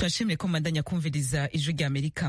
turashimire ko mubandanya kumviriza ijwi rya amerika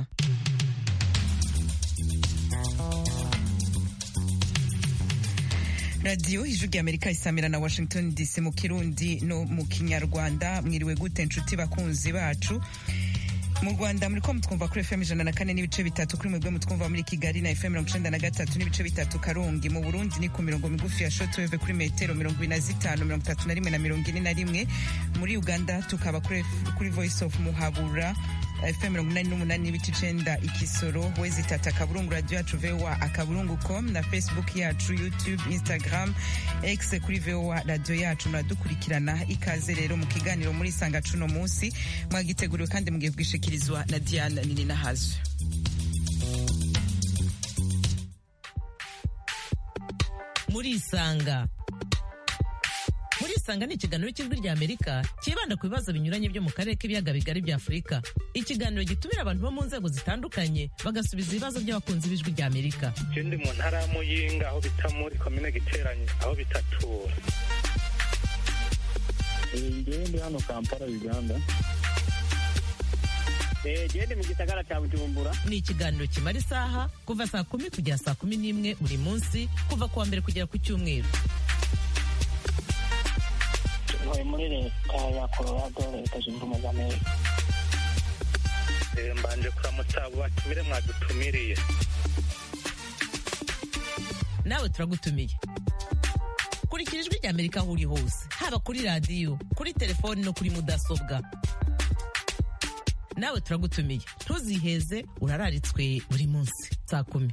radiyo ijwi rya amerika isamira na washington dc mu kirundi no mu kinyarwanda mwiriwe gute nshuti bakunzi bacu mu rwanda muri ko mutwumva kuri fm ijana na kane n'ibice bitatu kuri mwebwe mutwumva muri kigali na fm mirongo icenda na gatatu n'ibice bitatu karungi mu burundi ni ku mirongo migufi ya shotweve kuri metero mirongo ibiri na zitanu mirongo itatu na rimwe na mirongo ine na rimwe muri uganda tukaba kuri, kuri voice of muhabura fm mirongo inani n'umunani n'ibice icenda ikisoro wezi tata akaburungu radio yacu voa akaburungu com na facebook yacu youtube instagram x kuri voa radio yacu muradukurikirana ikaze rero mu kiganiro muri sanga cuno munsi mwagiteguriwe kandi mugiye bwishikirizwa na diana nini nahazo muri isanga muri isanga ni ikiganiro cy'ijwi rya amerika cyibanda ku bibazo binyuranye byo mu karere k'ibiyaga bigari bya afurika ikiganiro gitumira abantu bo mu nzego zitandukanye bagasubiza ibibazo by'abakunzi b'ijwi rya amerika je ndi mu ntara ya muyinga aho bita muri komine giteranye aho bitatura ngewe ndi hano kampala uganda gende mu gisagara cya bujumbura ni ikiganiro kimara isaha kuva saa kumi kugera saa kumi n'imwe buri munsi kuva ku wa mbere kugera ku cyumweru ntuye muri leta ya colorado leta zunze ubumwe za amerika Eh, mbanje kuramutsa abo batumire mwadutumiriye nawe turagutumiye kurikira ijwi rya amerika aho uri hose haba kuri radiyo kuri telefoni no kuri mudasobwa nawe turagutumiye ntuziheze urararitswe buri munsi saa kumi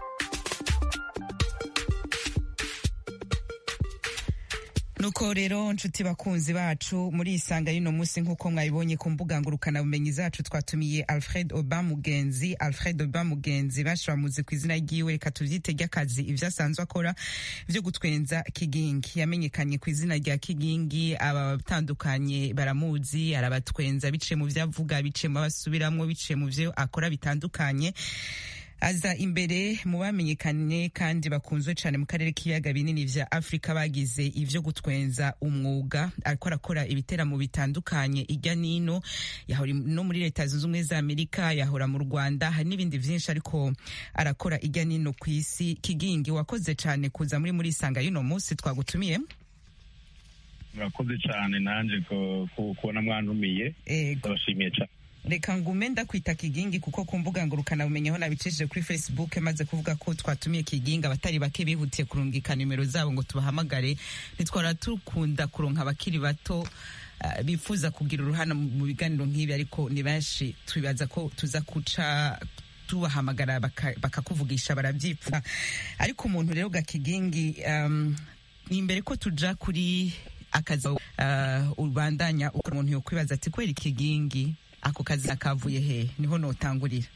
nuko rero nshuti bakunzi bacu muri isanga y'uno munsi nk'uko mwabibonye ku mbuga ngurukanabumenyi zacu twatumiye alfred oba mugenzi alfred oba mugenzi benshi bamuzi ku izina ryiwe reka tuvyite ry'akazi ivyo asanzwe akora vyo gutwenza kigingi yamenyekanye ku izina rya kigingi abatandukanye baramuzi arabatwenza biciye mu vyo avuga biciye mu basubiramwo biciye mu vyo akora bitandukanye aza imbere mu bamenyekanye kandi bakunzwe cyane mu karere k'ibiyaga binini vya afurika bagize ivyo gutwenza umwuga ariko arakora ibiteramo bitandukanye irya nino yahora no muri leta zunze ubumwe za amerika yahora mu rwanda hari n'ibindi vyinshi ariko arakora irya nino ku isi kigingi wakoze cyane kuza muri muri isanga y'uno munsi twagutumiye murakoze cyane nanjye ku- ku- kubona mwantumiye ego ndabashimiye cyane reka ngume ndakwita kigingi kuko ku mbuga ngurukanabumenyi aho nabicishije kuri facebook maze kuvuga ko twatumiye kigingi abatari bake bihutiye kurungika nimero zabo ngo tubahamagare ntitwara dukunda kuronka abakiri bato uh, bifuza kugira uruhare mu biganiro nk'ibi ariko ni benshi twibaza ko tuza kuca tubahamagara baka- bakakuvugisha barabyipfa ariko umuntu rero gakigingi um, ni imbere ko tuja kuri akazi uh, ubandanya uko umuntu yokwibaza ati kwera ikigingi ako kazi nakavuye he niho notangurira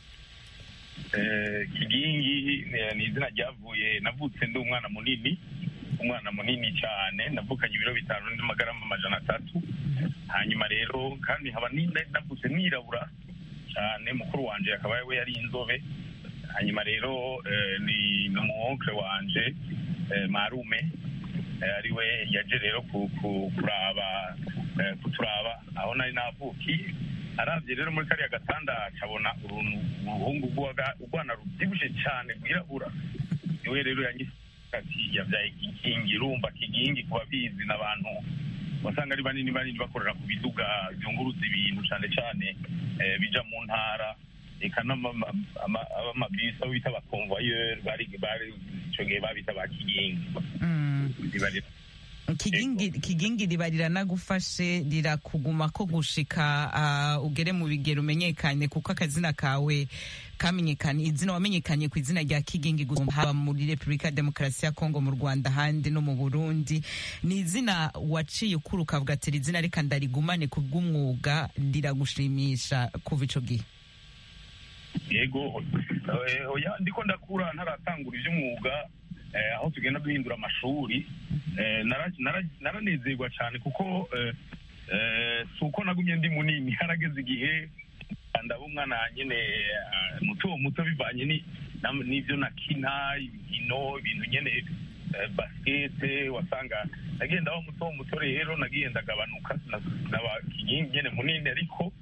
Eh, kigingi ni- ni izina ryavuye navutse ndi umwana munini umwana munini cyane navukanye ibiro bitanu n'amagarama amajana atatu hanyuma rero kandi nkaba ni- navutse nirabura cyane mukuru wanje akaba we yari inzobe hanyuma rero eh, ni n'umuwonkre wanje eh, marume eh, ari we yaje rero ku- ku- kuraba eh, kuturaba aho nari navukiye arabye rero muri kariya gatanda acabona uruntu uruhungu rw'uwaga- urwana rubyibushe cyane rwirabura niwe rero yanyise ati yabyaye kigingi urumva kigingi ku babizi n'abantu wasanga ari banini banini bakorera ku biduga byunguruza ibintu cyane cyane eh, bija mu ntara eka n'amabisi abo bita abakonvoyeri bari bari icyo gihe babita ba kigingi mm. Bibarira- kigingi kigingi riba riranagufashe rirakuguma ko gushika uh, ugere mu bigero umenyekane kuko akazina kawe kamenyekanye izina wamenyekanye ku izina rya kigingi gusa haba muri repubulika ya demokarasi ya kongo mu rwanda ahandi no mu burundi ni izina waciye ukura ukavuga ati iri zina reka ndarigumane ku bw'umwuga riragushimisha kuva ico gihe yego eh, oya ndiko ndakura ntaratangura iby'umwuga eh, aho tugenda duhindura amashuri eh, nara- nara- naranezerwa cyane kuko eh, eh, si uko nagumye ndi munini harageze igihe ndaba umwana nyine eh, muto muto bivanye ni- nam- n'ibyo nakina inkino ibintu nyine eh, basikete wasanga nagenda wa muto muto rero nagiye ndagabanuka naba kinyingi nyene munini ariko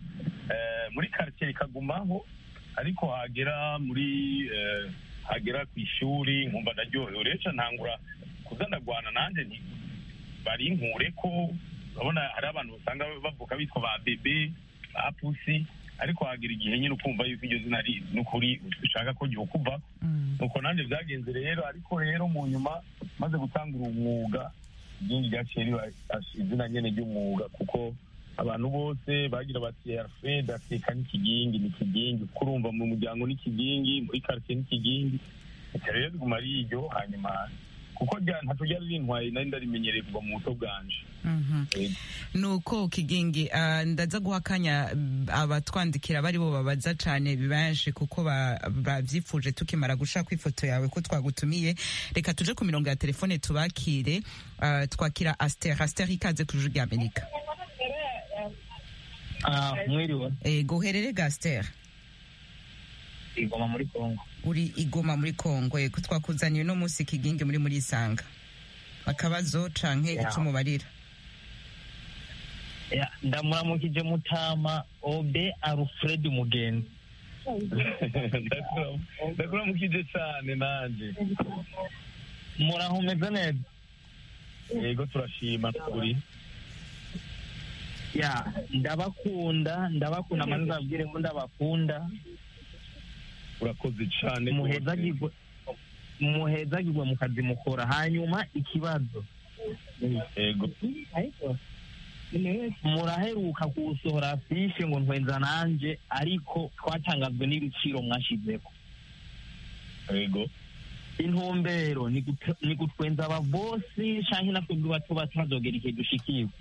eh, muri quartier ikagumaho ariko hagera muri eh, hagera ku ishuri nkumva ndaryohewe rero ca ntangura kuza ndagwana nanje nti bari nkure ko urabona hari abantu usanga bavuka bitwa ba bebe ba pusi ariko hagira igihe nyine ukumva yuko iryo zina ari n'ukuri ushaka ko ryokuvako nuko nanjye byagenze rero ariko rero mu nyuma maze gutangura umwuga iryingi ryaciye riba izina nyene ry'umwuga kuko abantu bose bagira bati alfred ateka n'ikigingi n'ikigingi kuko urumva mu muryango n'ikigingi muri quartier n'ikigingi reka rero riguma ari iryo hanyuma kuko rya- ntaco ryari rintwaye nari ndarimenyereye kuva mu buto bwanje Mhm. Yego. nuko kigingi ah, ndaza guha akanya mm, abatwandikira bari bo babaza cane benshi kuko ba- bavyifuje tukimara gushaka ifoto yawe ko twagutumiye reka tuje ku mirongo ya telefone tubakire ah, twakira aster aster ikaze ku ijuru rya amerika Ah, mwiriwe ego uherere ga aster igoma muri kongo uri igoma muri kongo ego twakuzaniye uno munsi kigingi muri muri isanga akabazo canke Yeah. ico mubarira Ya, ndamuramukije mutama obe alfred mugenzi Ndakura- ndakuramukije cane nanje muraho meze neza yego turashima kuri ya ndabakunda ndabakunda manza abwire ko ndabakunda urakoze cane muhezagirwe muhezagirwe mu kazi mukora hanyuma ikibazo yego muraheruka kuwusohora afishe ngo ntwenza nanje ariko twatangazwe n'ibiciro mwashizeko yego intumbero ni gute- ni gutwenza ababosi canke natwebwe bato bato hazogera igihe dushikiwe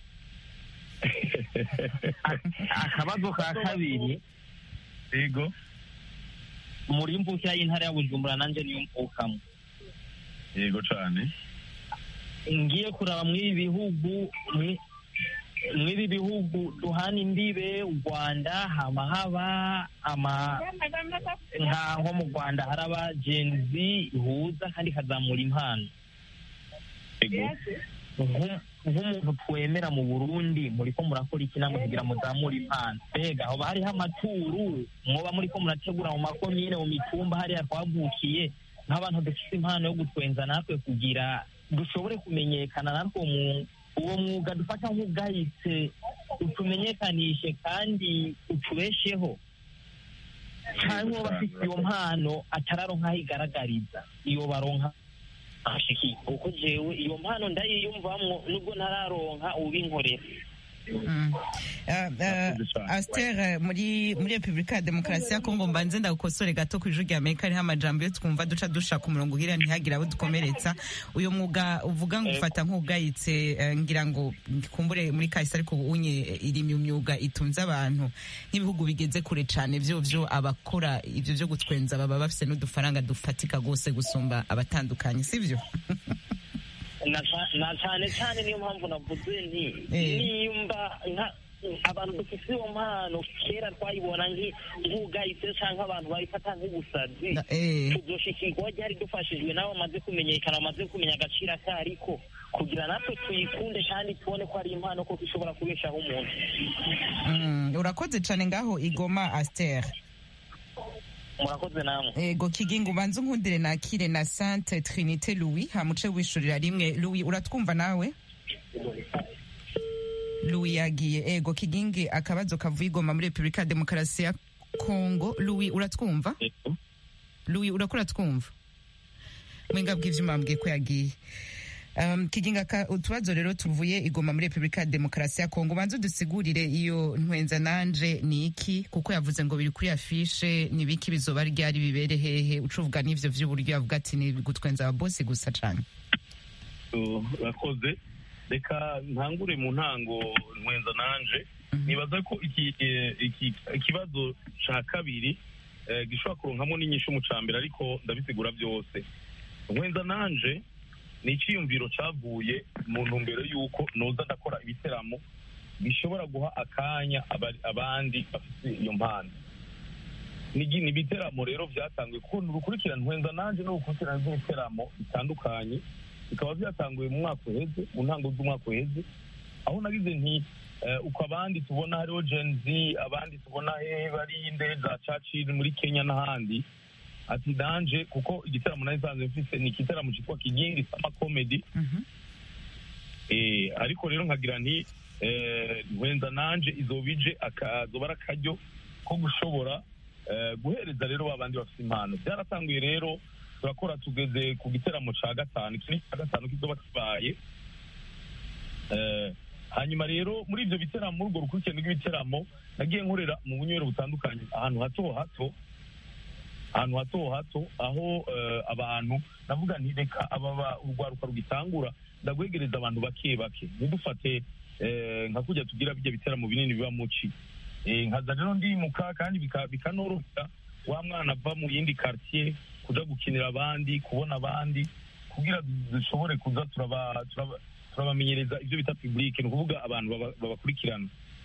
A- akabazo ka kabiri yego muri mvukira y'intara ya bujumbura nanje niyo mvukamo yego cane ngiye kuraba mw'ibi bihugu mwi- mw'ibi bihugu duhana imbibe u rwanda hama haba ama nka nko mu rwanda hari abagenzi ihuza kandi ikazamura impano yego Nku- nk'umuntu twemera mu burundi muriko murakora iki namwe kugira muzamure impano mbega hoba hariho amaturu mwoba muriko murategura mu makomine mu mitumba hariya twavukiye nk'abantu dufite impano yo gutwenza natwe kugira dushobore kumenyekana natwe mu uwo mwuga dufata nk'ubwahise utumenyekanishe kandi utubesheho cyangwa uwo bafite iyo mpano atararonka aho igaragariza iyo baronka ashiki kuko jewe iyo mpano ndayiyumvamwo nubwo ntararonka ubinkorera Mm. Ah, ah, Murakoze cane. Aster eh, muri muri Republika ya Demokarasi ya Kongo mbanze ndagukosore gato ku ijuru rya Amerika hariho amajambo yo twumva duca dushaka umurongo ugira ntihagire abo dukomeretsa uyu mwuga uvuga ngo ufata nk'ubwayitse eh, ngira ngo kumbure muri kahise ariko unye iri mu myuga itunze abantu nk'ibihugu bigeze kure cane vyo vyo abakora ivyo vyo gutwenza baba bafise n'udufaranga dufatika gose gusumba abatandukanye sivyo na ca- na cane cane niyo mpamvu navuze nti Eh. nimba nka abantu dufite iyo mpano kera twayibona nki- nk'ubwahise canke abantu babifata nk'ubusazi Na- eh. tuzoshikirwa ryari dufashijwe n'abo bamaze kumenyekana bamaze kumenya agaciro akariko kugira natwe tuyikunde kandi tubone ko ari impano koko ishobora kubeshaho umuntu Mm, urakoze cane ngaho igoma Aster murakoze namwe ego kigingo ubanze unkundire nakire na Sainte Trinité Louis hamuce wishurira rimwe Louis uratwumva nawe Louis yagiye ego kigingi akabazo kavuye igoma muri Republika ya Demokarasi ya Kongo Louis uratwumva yego Louis urakora twumva mwenga bw'ivyuma mbwiye ko yagiye Um, kiginga ka utubazo rero tuvuye igoma muri Republika ya Demokarasi ya Kongo banze dusigurire iyo ntwenza nanje ni iki kuko yavuze ngo biri kuri afishe ni biki bizoba ryari bibere hehe ucuvuga n'ivyo vy'uburyo yavuga ati ni gutwenza ababosi gusa cane So, urakoze reka ntangure mu ntango nkwenza nanje nibaza ko iki eh, iki- ikibazo ca kabiri eh, gishobora kuronkamo n'inyishu mu ca mbere ariko ndabisigura byose nkwenza nanje ni iciyumviro cavuye mu ntumbero y'uko noza ndakora ibiteramo bishobora guha akanya abari- abandi bafite iyo mpano ni gi- ni ibiteramo rero byatanguye kuko ni urukurikirane nkwenza nanje ni urukurikirane rw'ibiteramo bitandukanye bikaba byatanguye mu mwaka uheze mu ntango z'umwaka uheze aho nagize nti eh, uko abandi tubona hariho gen z abandi tubona he bari inde za churchill muri kenya n'ahandi ati danje kuko igitaramo nari nsanzwe mfise ni igitaramo cyitwa kigingi sama comedy Mhm. eh, ariko rero nkagira nti eh, nkwenza nanje izoba ije akazoba ari akaryo ko gushobora eh, guhereza rero ba bandi bafite impano byaratanguye rero turakora tugeze ku giteramo ca gatanu iki ni cya gatanu kizoba kibaye Eh, hanyuma rero muri ibyo biteramo muri urwo rukurikirane rw'ibiteramo nagiye nkorera mu bunywero butandukanye ahantu hato hato ahantu hato hato aho eh, abantu navuga nti reka ababa urwaruka rugitangura ndagwegereza abantu bake bake ntidufate eh, nka kujya tugira bijya biteramo binini biba muci Eh, nkaza rero ndimuka kandi bika- bikanorohera wa mwana ava mu yindi quartier kuja gukinira abandi kubona abandi kugira dushobore kuza turaba- turaba- turabamenyereza ibyo bita public ni ukuvuga abantu baba- babakurikirana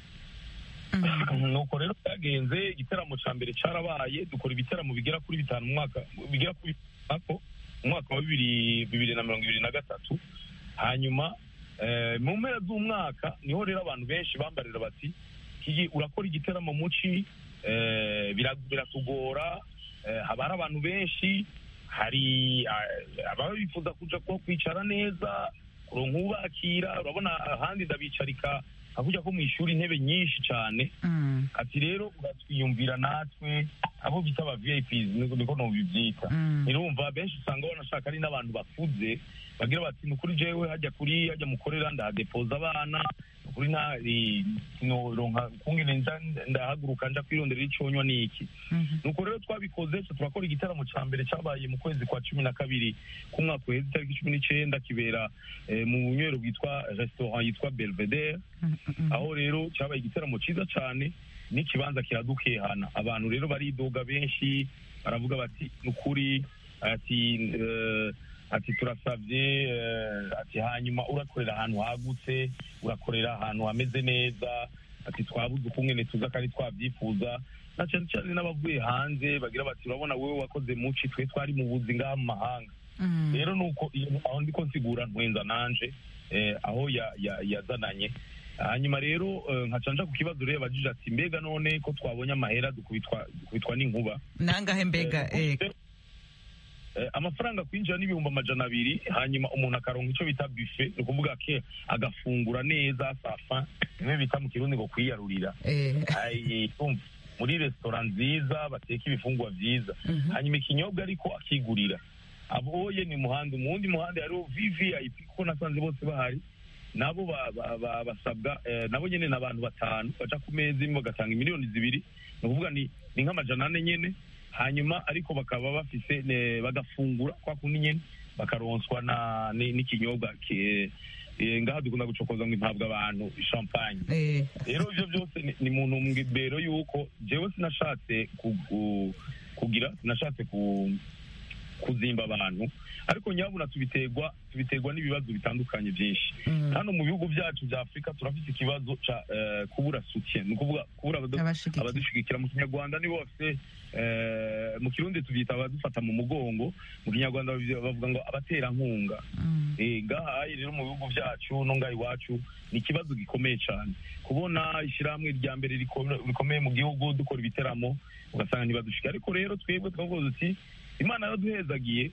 nuko rero byagenze igiteramo cya mbere cyarabaye dukora ibiteramo bigera kuri bitanu mu mwaka bigera kuri bitanu mu mwaka wa bibiri bibiri na mirongo ibiri na gatatu hanyuma eh, mu mpera z'umwaka niho rero abantu benshi bambarira bati kigi urakora igiteramo muci eh, bira- biratugora eh, haba hari abantu benshi hari eh, ababa bifuza kuja ko kwicara neza kuronka ubakira urabona ahandi ndabicarika hakujya ko mu ishuri intebe nyinshi cyane Mm. ati rero uratwiyumvira natwe abo bita aba VIPs niko niko nobibyita Mm. irumva benshi usanga banashaka ari n'abantu bakuze bagira bati ni kuri jewe hajya kuri hajya mukorera ndahadepoza abana ni kuri nta eh, sinoronka kungene nja ndahaguruka nja kwironderera iconywa niki Mhm. nuko rero twabikoze twe turakora igitaramo cya mbere cyabaye mu kwezi kwa cumi na kabiri k'umwaka uheze itariki cumi n'icenda kibera eh, mu bunywero bwitwa restaurant yitwa belvedere Mhm. aho rero cyabaye igitaramo cyiza cyane n'ikibanza kiradukehana abantu rero baridoga benshi baravuga bati ni ukuri ati eh, ati turasabye eh, ati hanyuma urakorera ahantu hagutse urakorera ahantu hameze neza ati twabuze ukungene tuza kandi twabyifuza na cyane cyane n'abavuye hanze bagira bati urabona wowe wakoze muci twe twari mu buzi ngaha mu mahanga Mm. rero nuko iyo aho ndiko nsigura ntwenza nanje eh, aho ya- ya- yazananye hanyuma rero eh, nkaca nja ku kibazo rero yabajije ati mbega none ko twabonye amahera dukubitwa dukubitwa n'inkuba nangahe mbega Eh, eh, eh, amafaranga kwinjira n'ibihumbi amajana abiri hanyuma umuntu akaronka icyo bita buffet ni ukuvuga ke agafungura neza safa bimwe bita mu kirundi ngo kwiyarurira eh, Ai, umva, muri resitora nziza bateka ibifungwa byiza mhm. hanyuma ikinyobwa ariko akigurira aboye ni muhanda mu wundi muhanda hariho vvip kuko nasanze bose bahari nabo ba- ba- ba- basabwa eh, nabo nyene ni abantu batanu baca ku meza imwe bagatanga miliyoni zibiri ni ukuvuga ni ni nk'amajana ane nyene hanyuma ariko bakaba bafise ne- bagafungura kwa kundi nyene bakaronswa na ni- n'ikinyobwa ki- eh, ngaha dukunda gucokoza ngo impabwa abantu champagne Eh, rero ibyo byose ni- ni mu ntumbero y'uko jewe sinashatse ku- ku- kugira sinashatse ku kuzimba abantu ariko nyabuna tubiterwa tubiterwa n'ibibazo bitandukanye byinshi mm. hano mu bihugu byacu bya afurika turafite ikibazo ca eh, kubura soutien ni ukuvuga kubura abadu- Abashigikira. abadushigikira mu kinyarwanda nibo bafite eh, mu kirundi tubyita abadufata mu mugongo mu kinyarwanda babi- bavuga ngo abaterankunga Mm. Eh, ngaha rero mu bihugu byacu no ngaha iwacu ni ikibazo gikomeye cyane kubona ishyirahamwe rya mbere rikome- rikomeye mu gihugu dukora ibiteramo ugasanga ntibadushika ariko rero twebwe twavuze uti imana yaduhezagiye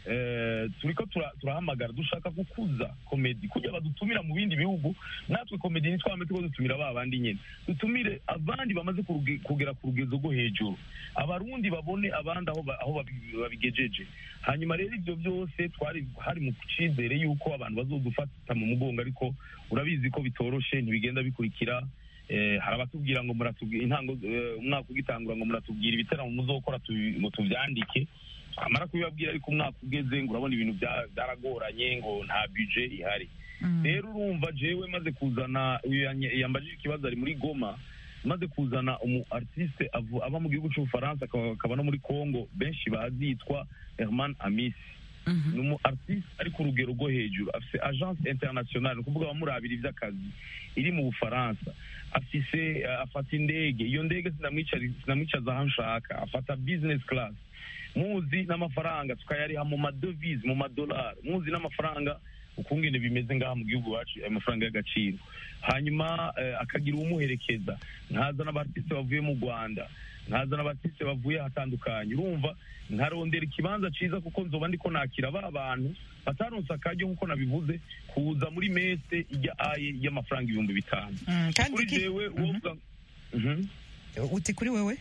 eh, turiko tura- turahamagara dushaka gukuza komedi kugira badutumira mu bindi bihugu natwe komedi ntitwame tuko dutumira ba bandi nyene dutumire abandi bamaze kuruge- kugera ku rugezo rwo hejuru abarundi babone abandi aho ba- aho babi- babigejeje hanyuma rero ibyo byose twari hari mu cyizere yuko abantu bazodufata mu mugongo ariko urabizi ko bitoroshe ntibigenda bikurikira eh, hari abatubwira ngo muratubwira intango eh, umwaka ugitangura ngo muratubwira ibitaramo muzokora tubi- ngo tuvyandike amara kubibabwira ariko umwaka ugeze ngo urabona ibintu bya- byaragoranye ngo nta budget ihari Mm. rero urumva jewe maze kuzana uyu yanye- yambajije ikibazo ari muri goma maze kuzana umu artiste avu- aba mu gihugu cy'ubufaransa akaba akaba no muri congo benshi bazi yitwa herman amisi Mhm. ni umu artiste ari ku rugero rwo hejuru afise agence internationale ni ukuvuga abamurabira ivy'akazi iri mu bufaransa afise eh, afata indege iyo ndege sinamwicari- sinamwicaza aho nshaka afata business class muzi n'amafaranga tukayariha mu madovize mu madolari muzi n'amafaranga ukungene bimeze ngaha mu gihugu iwacu ayo mafaranga y'agaciro hanyuma eh, akagira uwumuherekeza nkaza n'abaartiste bavuye mu rwanda nkaza n'abaartiste bavuye ahatandukanye urumva nkarondera ikibanza ciza kuko nzoba ndiko nakira ba bantu bataronse akaryo nk'uko nabivuze kuza muri mese ijya aye y'amafaranga ibihumbi bitanu Mm, kandi kuri iki- jewe Mhm. wovuga Mhm. uti kuri wewe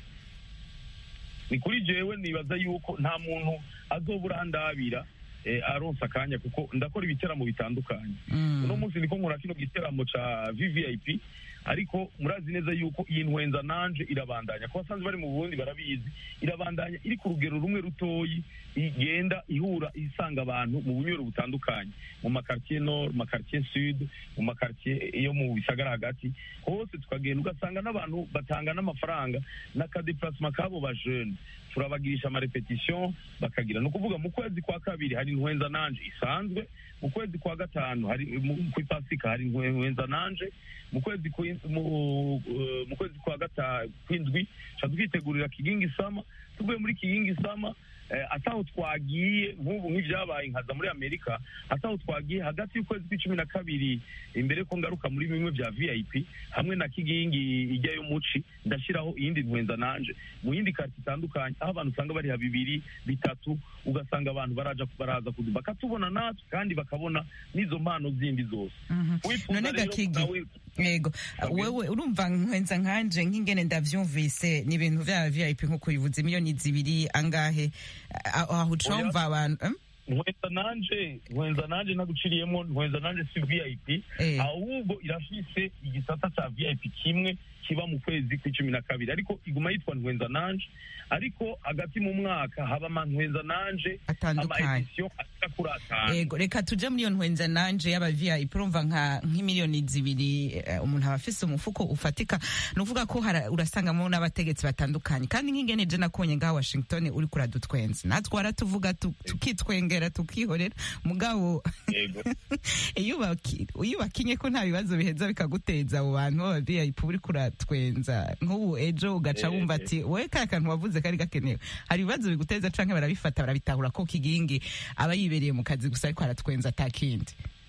ni kuri jewe nibaza yuko nta muntu azobura andabira eh, aronsa akanya kuko ndakora ibiteramo bitandukanye Mm. uno munsi niko nkora kino giteramo ca vvip ariko murazi neza yuko iyi ntwenza nanje irabandanya ku basanzwe bari mu burundi barabizi irabandanya iri ku rugero rumwe rutoyi igenda ihura isanga abantu mu bunywero butandukanye mu makartier nord mu makartier sud mu makartier yo mu bisagara hagati hose tukagenda ugasanga n'abantu batanga n'amafaranga n'akadeplasement kabo ba jeune turabagirisha amarepetition bakagira ni ukuvuga mu kwezi kwa kabiri hari ntwenza nanje isanzwe mu kwezi kwa gatanu hari mu- ku ipasika hari ntwenza nanje mu kwezi kwi- mu eh, mu kwezi kwa gatanu kwindwi tuca twitegurira kigingi sama tuvuye muri kigingi sama eh, ataho twagiye nk'ubu nk'ibyabaye nkaza muri amerika ataho twagiye hagati y'ukwezi kw'icumi na kabiri imbere ko ngaruka muri bimwe bya vip hamwe na kigingi ijyayo muci ndashyiraho iyindi ntwenza nanje mu yindi karti itandukanye aho abantu usanga bariha bibiri bitatu ugasanga abantu baraja baraza kudu bakatubona natwe kandi bakabona n'izo mpano zindi zose Mhm. Wifuza none rero gakigi nawe- yego Okay. wewe urumva nkwenza nkanje nk'ingene ndavyumvise ni ibintu vya vip nk'uko bivuze miliyoni zibiri angahe A- aho ucumva abantu em? nkwenza nanje nkwenza nanje naguciriyemo nkwenza nanje si vip Eh. ahubwo irafise igisata ca vip kimwe kiba mu kwezi kw'icumi na kabiri ariko iguma yitwa nkwenza nanje ariko hagati mu mwaka haba amantwenza nanje Atandukanye. ama-edition ashika kuri atanu yego reka tuje muri iyo ntwenza nanje y'aba vip urumva nka nk'imiliyoni zibiri eh, umuntu aba afise umufuko ufatika ni ukuvuga ko hara- urasangamo n'abategetsi batandukanye kandi nk'ingene je nakonye ngaha washington uri kuradutwenza natwe waratuvuga tu- tukitwengera tukihorera mugabo yego iyo ubaki- iyo ubakinye ko nta bibazo biheza bikaguteza abo bantu baba vip uri kuratwenza nk'ubu ejo ugaca Eh, wumva eh. ati wowe kaya kantu wavuze kari gakenewe hari ibibazo biguteza canke barabifata barabitahura ko kigingi aba yibereye mu kazi gusa ariko aratwenza atakindi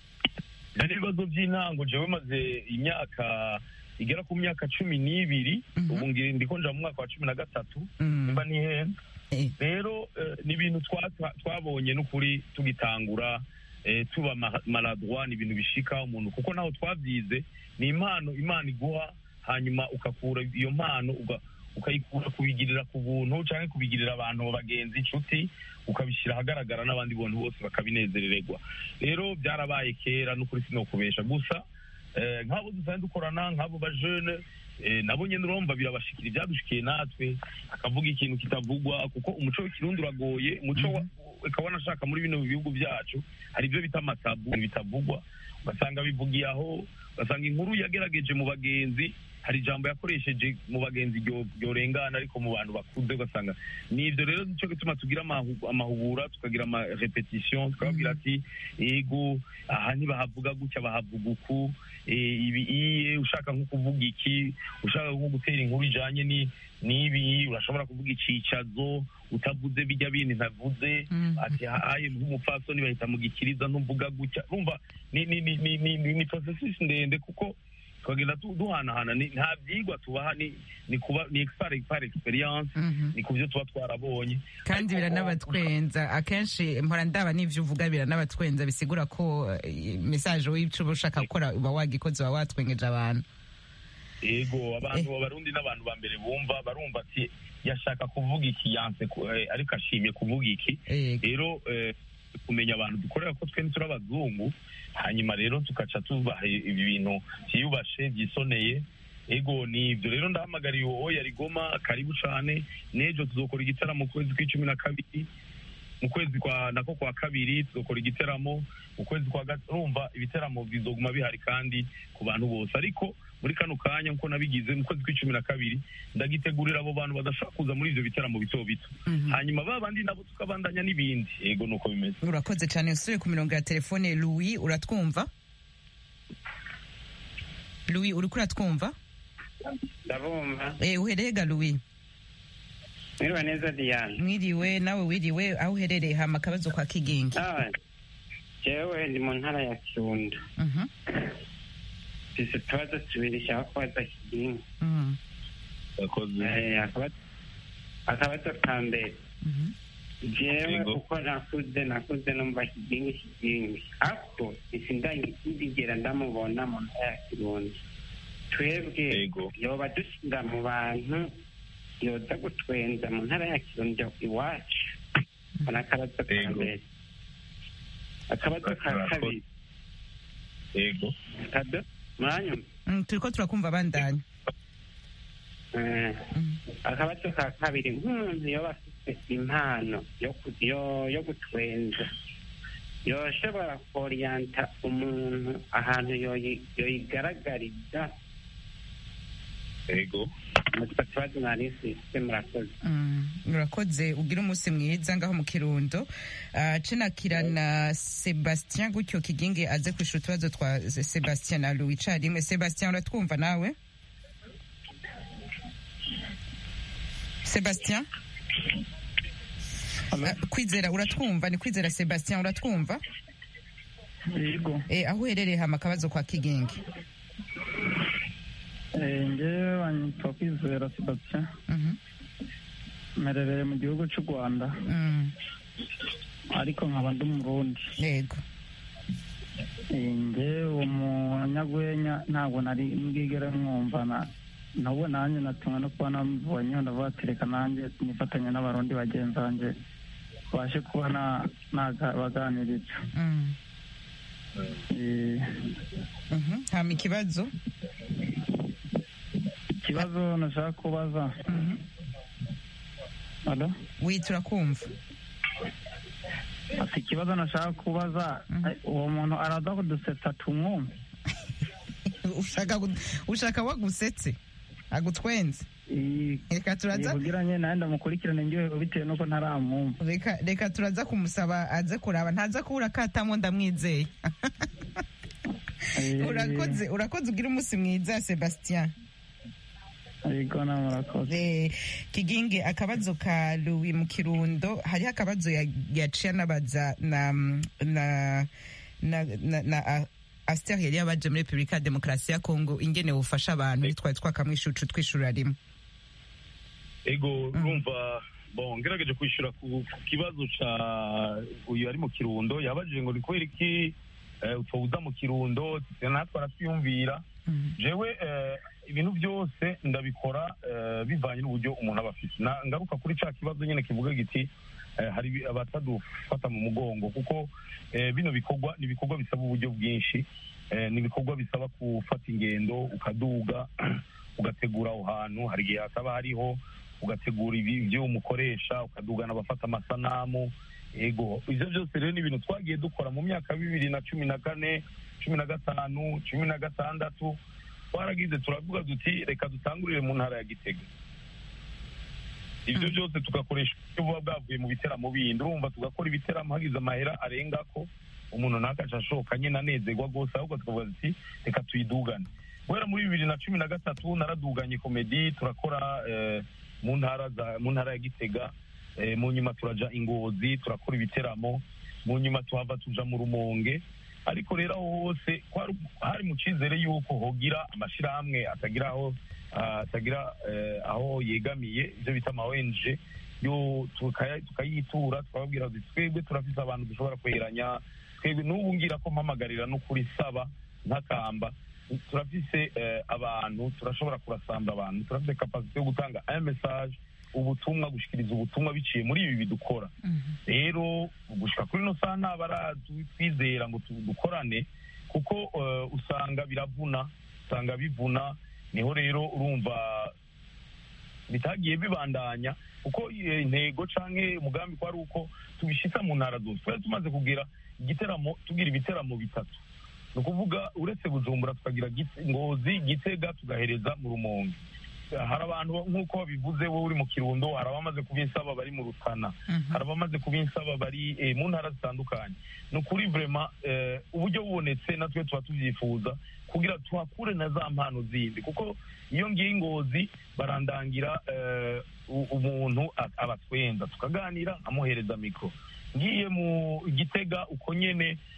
hari ibibazo by'intango jewe maze imyaka igera ku myaka cumi n'ibiri Mhm. ubu ngi- ndiko nja mu mwaka wa cumi na gatatu Mm. nimba ntihenze Eh, rero eh, ni ibintu twa- twa- twabonye n'ukuri tugitangura eh, tuba ma- maladroit ni ibintu bishika umuntu kuko naho twabyize ni impano imana iguha hanyuma ukakura iyo mpano uga- ukayikura kubigirira ku buntu cyangwa kubigirira abantu bagenzi inshuti ukabishyira ahagaragara n'abandi bantu bose bakabinezerererwa rero byarabaye kera n'ukuri sinokubesha gusa eh, nk'abo dusanzwe dukorana nk'abo bajene eh, nabo nyine urumva birabashikira ibyadushikiye natwe akavuga ikintu kitavugwa kuko umuco w'ikirundi uragoye umuco wa- ukaba wanashaka muri bino bihugu byacu hari ibyo bita amatabu bitavugwa ugasanga bivugiye aho ugasanga inkuru yagerageje mu bagenzi hari ijambo yakoresheje mu bagenzi ryo- ryorengana ariko mu bantu bakuze ugasanga ni ibyo rero nicyo gituma tugira amahu- amahugura tukagira amarepetition tukababwira ati ego aha ntibahavuga gutya bahavuga uku eh, ibi iye ushaka nko kuvuga iki ushaka nko gutera inkuru ijanye ni n'ibi urashobora kuvuga icicazo utavuze bijya bindi ntavuze Mhm. ati haye nk'umupfasoni bahita mu gikiriza ntuvuga gutya urumva ni ni ni ni ni, ni, ni processus ndende kuko tukagenda tu- duhanahana ni- nta byigwa tubaha ni ni kuba ni expert par experience Mhm. ni ku byo tuba twarabonye kandi Ariko, biranabatwenza akenshi mpora ndaba n'ivyo uvuga biranabatwenza bisigura ko eh, message w'ico uba ushaka gukora uba wagikoze uba watwengeje abantu ego abantu abarundi n'abantu ba mbere bumva barumva ati yashaka kuvuga iki yanse ku- eh, ariko ashimye kuvuga iki Yego. rero eh, kumenya abantu dukorera ko twe turi abazungu hanyuma rero tugaca tubaha ibi bintu byiyubashe byisoneye ego ni ibyo rero ndahamagariye uwo yari goma karibu cane n'ejo tuzokora igitaramo mu kwezi kw'icumi na kabiri mu kwezi kwa nako kwa kabiri tuzokora igiteramo mu kwezi kwa gatatu urumva ibiteramo bizoguma bihari kandi ku bantu bose ariko muri kano kanya nkuko nabigize mu kwezi kw'icumi na kabiri ndagitegurira abo bantu badashobora kuza muri ivyo biteramo bito bito Mhm. hanyuma ba bandi nabo tukabandanya n'ibindi yego nuko bimeze urakoze cyane usubiye ku mirongo ya telefone louis uratwumva louis uriko uratwumva ndabumva Eh, uherega louis mwiriwe neza diane mwiriwe nawe wiriwe aho uherereye hama akabazo kwa kigingi Ah, jewe ndi mu ntara ya kirundo Mhm, mfise utubazo tubiri nshaka kubaza kigingi mhm, yakoze Eh, akaba- akabazo ka mbere mhm. jewe Yego. uko nakuze nakuze numva kigingi kigingi ako sindigera ndamubona mu ntara ya kirundo twebwe Yego. yoba dushinga mu bantu yoza gutwenza mu ntara ya kirundo iwacu mbona akabazo ka Yego. mbere akabazo ka Murakoze. kabiri yego kado mwanyuma Mm, turiko turakumva bandanya Eh, Mm. akabazo ka kabiri nk'umuntu yoba afite impano yo ku- yo- yo gutwenza yoshobora koriyanta umuntu ahantu yoyi- yoyigaragariza yego mutwe tubazo nari mfise murakoze Mm, urakoze ugira umunsi mwiza ngaho mu kirundo Ah, cenakira na sebastien gutyo kigingi aze kwishura utubazo twa sebastien na louis carimwe sebastien uratwumva nawe sebastien Ah, kwizera uratwumva ni kwizera sebastien uratwumva yego Eh, aho uherereye hama akabazo kwa kigingi Eh, njyewe banyitwa kwizera sebastien Mhm, mperereye mu gihugu cy'u rwanda mm, ariko nkaba ndi umurundi yego Eh, njyewe uwo munyagwenya ntabwo nari mbwigere mwumva na nabo nanjye natumwe no kuba namubonyeho ndavuga ati reka nanjye nifatanya n'abarundi bagenzi banjye babashe kuba na- nabaganiriza Mm, Eh, mhm, hama ikibazo ikibazo nashaka kubaza Mhm. Alo? wi turakumva ati ikibazo nashaka kubaza Mhm. eh, uwo muntu araza kudusetsa tumwumve ushaka gu- ushaka wagusetse agutwenze Eh, reka turaza kugira nye nawe ndamukurikirane njyewe bitewe n'uko ntaramwumva reka reka turaza kumusaba aze kuraba ntaza kubura katamo ndamwizeye Eh, urakoze urakoze ugira umunsi mwiza sebastien yego nawe murakoze Eh, kigingi akabazo ka louis mu kirundo hariho akabazo ya- yaciye anabaza na na na na, na a- Aster yari yabaje muri Repubulika ya Demokarasi ya Kongo ingene bufasha abantu twari twakamwishucu twishura rimwe ego urumva bon ngerageje kwishyura ku ku kibazo ca uyu ari mu kirundo yabajije ngo ni kubera iki eh, utawuza mu kirundo natwe aratwiyumvira jewe eh, ibintu byose ndabikora eh, bivanye n'uburyo umuntu aba afite Na- ngaruka kuri ca kibazo nyine kivuga giti eh, hari ibi- abatadufata mu mugongo kuko eh, bino bikorwa ni ibikorwa bisaba uburyo bwinshi eh, ni ibikorwa bisaba gufata ingendo ukaduga ugategura aho hantu hari igihe hataba hariho ugategura ibi- ibyo umukoresha ukadugana abafata amasanamu ego ibyo byose rero ni ibintu twagiye dukora mu myaka bibiri na cumi na kane cumi na gatanu cumi na gatandatu twaragize turavuga duti reka dutangurire mu ntara ya gitega ibyo byose tugakoresha uburyo buba bwavuye mu biteramo bindi urumva tugakora ibiteramo hagize amahera arenga ko umuntu ntakaca ashoka nyine anezerwa rwose ahubwo tukavuga duti reka tuyidugane guhera muri bibiri na cumi na gatatu naraduganye komedi turakora eh, mu ntara za- mu ntara ya gitega eh, mu nyuma turaja ingozi turakora ibiteramo mu nyuma tuhava tuja mu rumonge ariko rero aho hose kwari- hari mu cyizere y'uko hogira amashyirahamwe atagira aho ah, atagira eh, aho yegamiye ibyo bita ama ONG yo tukaya- tukayitura tukababwira tuti twebwe turafise abantu dushobora kwegeranya twebwe n'ubu ngira ko mpamagarira no kuri saba ntakamba turafise eh, abantu turashobora kurasamba abantu turafise kapasite yo gutanga aya message ubutumwa gushikiriza ubutumwa biciye muri ibi bidukora rero gushika kuri ino saha nta baratwizera ngo tu- dukorane kuko eh, usanga biravuna usanga bivuna niho rero urumva bitagiye bibandanya kuko eh, intego canke umugambi ko ari uko tubishitsa mu ntara zose twari tumaze kugira igiteramo tugira ibiteramo bitatu ni ukuvuga uretse bujumbura tukagira Gite- ngozi gitega tugahereza mu rumonge hari abantu nk'uko babivuze wowe uri mu kirundo hari abamaze kubinsaba bari mu rutana hari abamaze kubinsaba bari eh, mu ntara zitandukanye ni ukuri vrema eh, uburyo bubonetse natwe tuba tubyifuza kugira tuhakure na za mpano zindi kuko iyo ngiye ingozi barandangira eh, u- umuntu a- abatwenza tukaganira amuhereza mikoro ngiye mu gitega uko nyene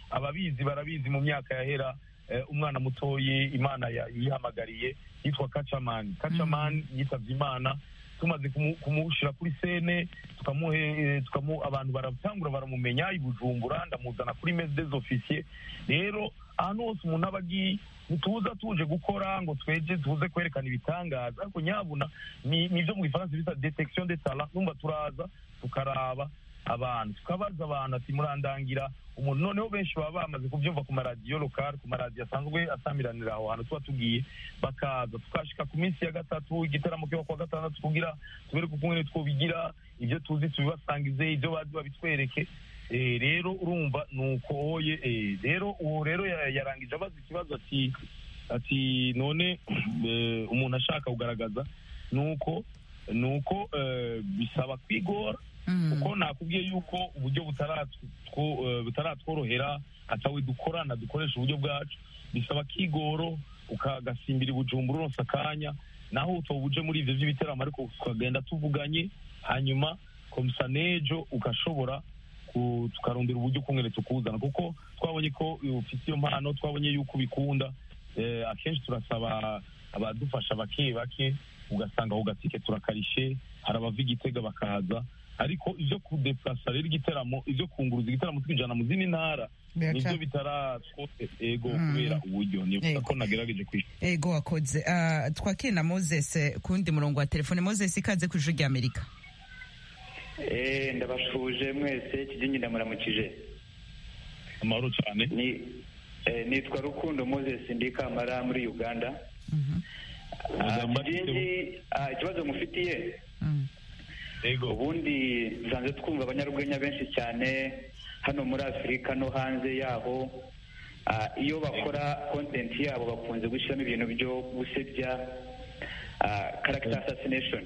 ababizi barabizi mu myaka yahera eh, umwana mutoyi imana ya- yihamagariye yitwa kacamani kacamani yitabye imana tumaze kumu- kumushira kuri sene tukamuhe eh, tukamu abantu baratangura baramumenya i bujumbura ndamuzana kuri meze des officiers rero ahantu hose umuntu aba agiye ntituza tuje gukora ngo tweje tuze kwerekana ibitangaza ariko nyabuna ni nibyo mu gifaransa bita detection de talent numva turaza tukaraba abantu tukabaza abantu ati murandangira umuntu noneho benshi baba bamaze kubyumva ku maradiyo lokal ku maradiyo asanzwe asamiranira aho hantu tuba tugiye bakaza tukashika ku minsi ya gatatu igitaramo kiba kuwa gatandatu kugira tubereke ukuntu twobigira ibyo tuzi tubibasangize ibyo bazi babitwereke Eh, rero urumva nuko oye eh, rero uwo rero ya- yarangije abaza ikibazo ati ati none eh, umuntu ashaka kugaragaza nuko nuko eh, bisaba kwigora kuko nakubwiye yuko uburyo butaratwo- eh, butaratworohera atawe dukorana dukoresha uburyo bwacu bisaba kigoro ukagasimbira ibujumbura uronse akanya naho utoba uje muri ivyo vy'ibiteramo ariko tukagenda tuvuganye hanyuma komisa nejo ugashobora ku- tukarondera uburyo ukungene tukuzana kuko twabonye ko ufite iyo mpano twabonye yuko ubikunda eh, akenshi turasaba abadufasha bake bake ugasanga ako gatike turakarishe hari abava igitega bakaza ariko ibyo kudeplasa rero igiteramo ibyo kunguruza igiteramo twinjana mu zindi ntara Biraca- nibyo bitaratwo ego Mm. kubera uburyo nibuka Ego. ko nagerageje kwishyura ego wakoze Ah, twakire na moses kundi murongo wa telefone moses ikaze ku ijwi ry'amerika Eh, ndabashuje mwese kijingi ndamuramukije amahoro cyane ni eh, nitwa rukundo moses ndi kamara muri uganda Ah, kijingi ah, ikibazo mufitiye ego ubundi nsanzwe twumva abanyarwenya benshi cyane hano muri afurika no hanze yaho Ah, iyo bakora content yabo bakunze gushyiramo ibintu byo gusebya ah, character assassination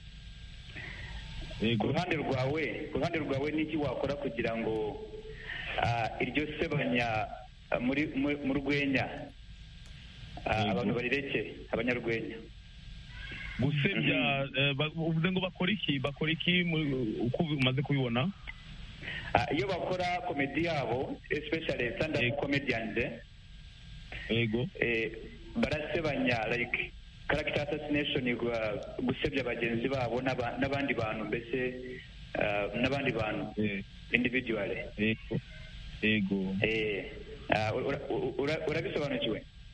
ku ruhande rwawe ku ruhande rwawe n'iki wakora kugira ngo ah, iryo sebanya ah, muri mu- mu rwenya ah, abantu barireke abanyarwenya gusebya eh, ba- uvuze ngo bakora iki bakora iki mu- uko umaze kubibona Ah, iyo bakora komedi yabo especially stand up comedians ego eh, barasebanya like character assassination gwa- gusebya bagenzi babo n'aba- n'abandi bantu mbese ah, n'abandi bantu individually ego ego eh ah, ura- ura- urabisobanukiwe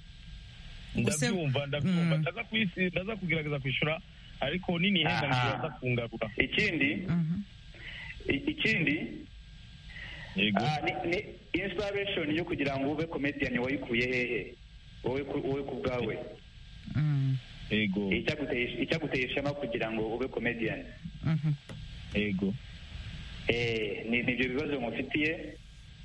ndabyumva ndabyumva ndaza kwisi ndaza kugerageza kwishyura ariko nini henda Aha. ntibaza kungarura ikindi i- ikindi ah, ni, ni inspiration yo kugira ngo ube comedian wayikuye hehe wowe ku- wowe ku bwawe ego icyaguteye icyaguteye ishema kugira ngo ube comedian ego eh ni nibyo bibazo mufitiye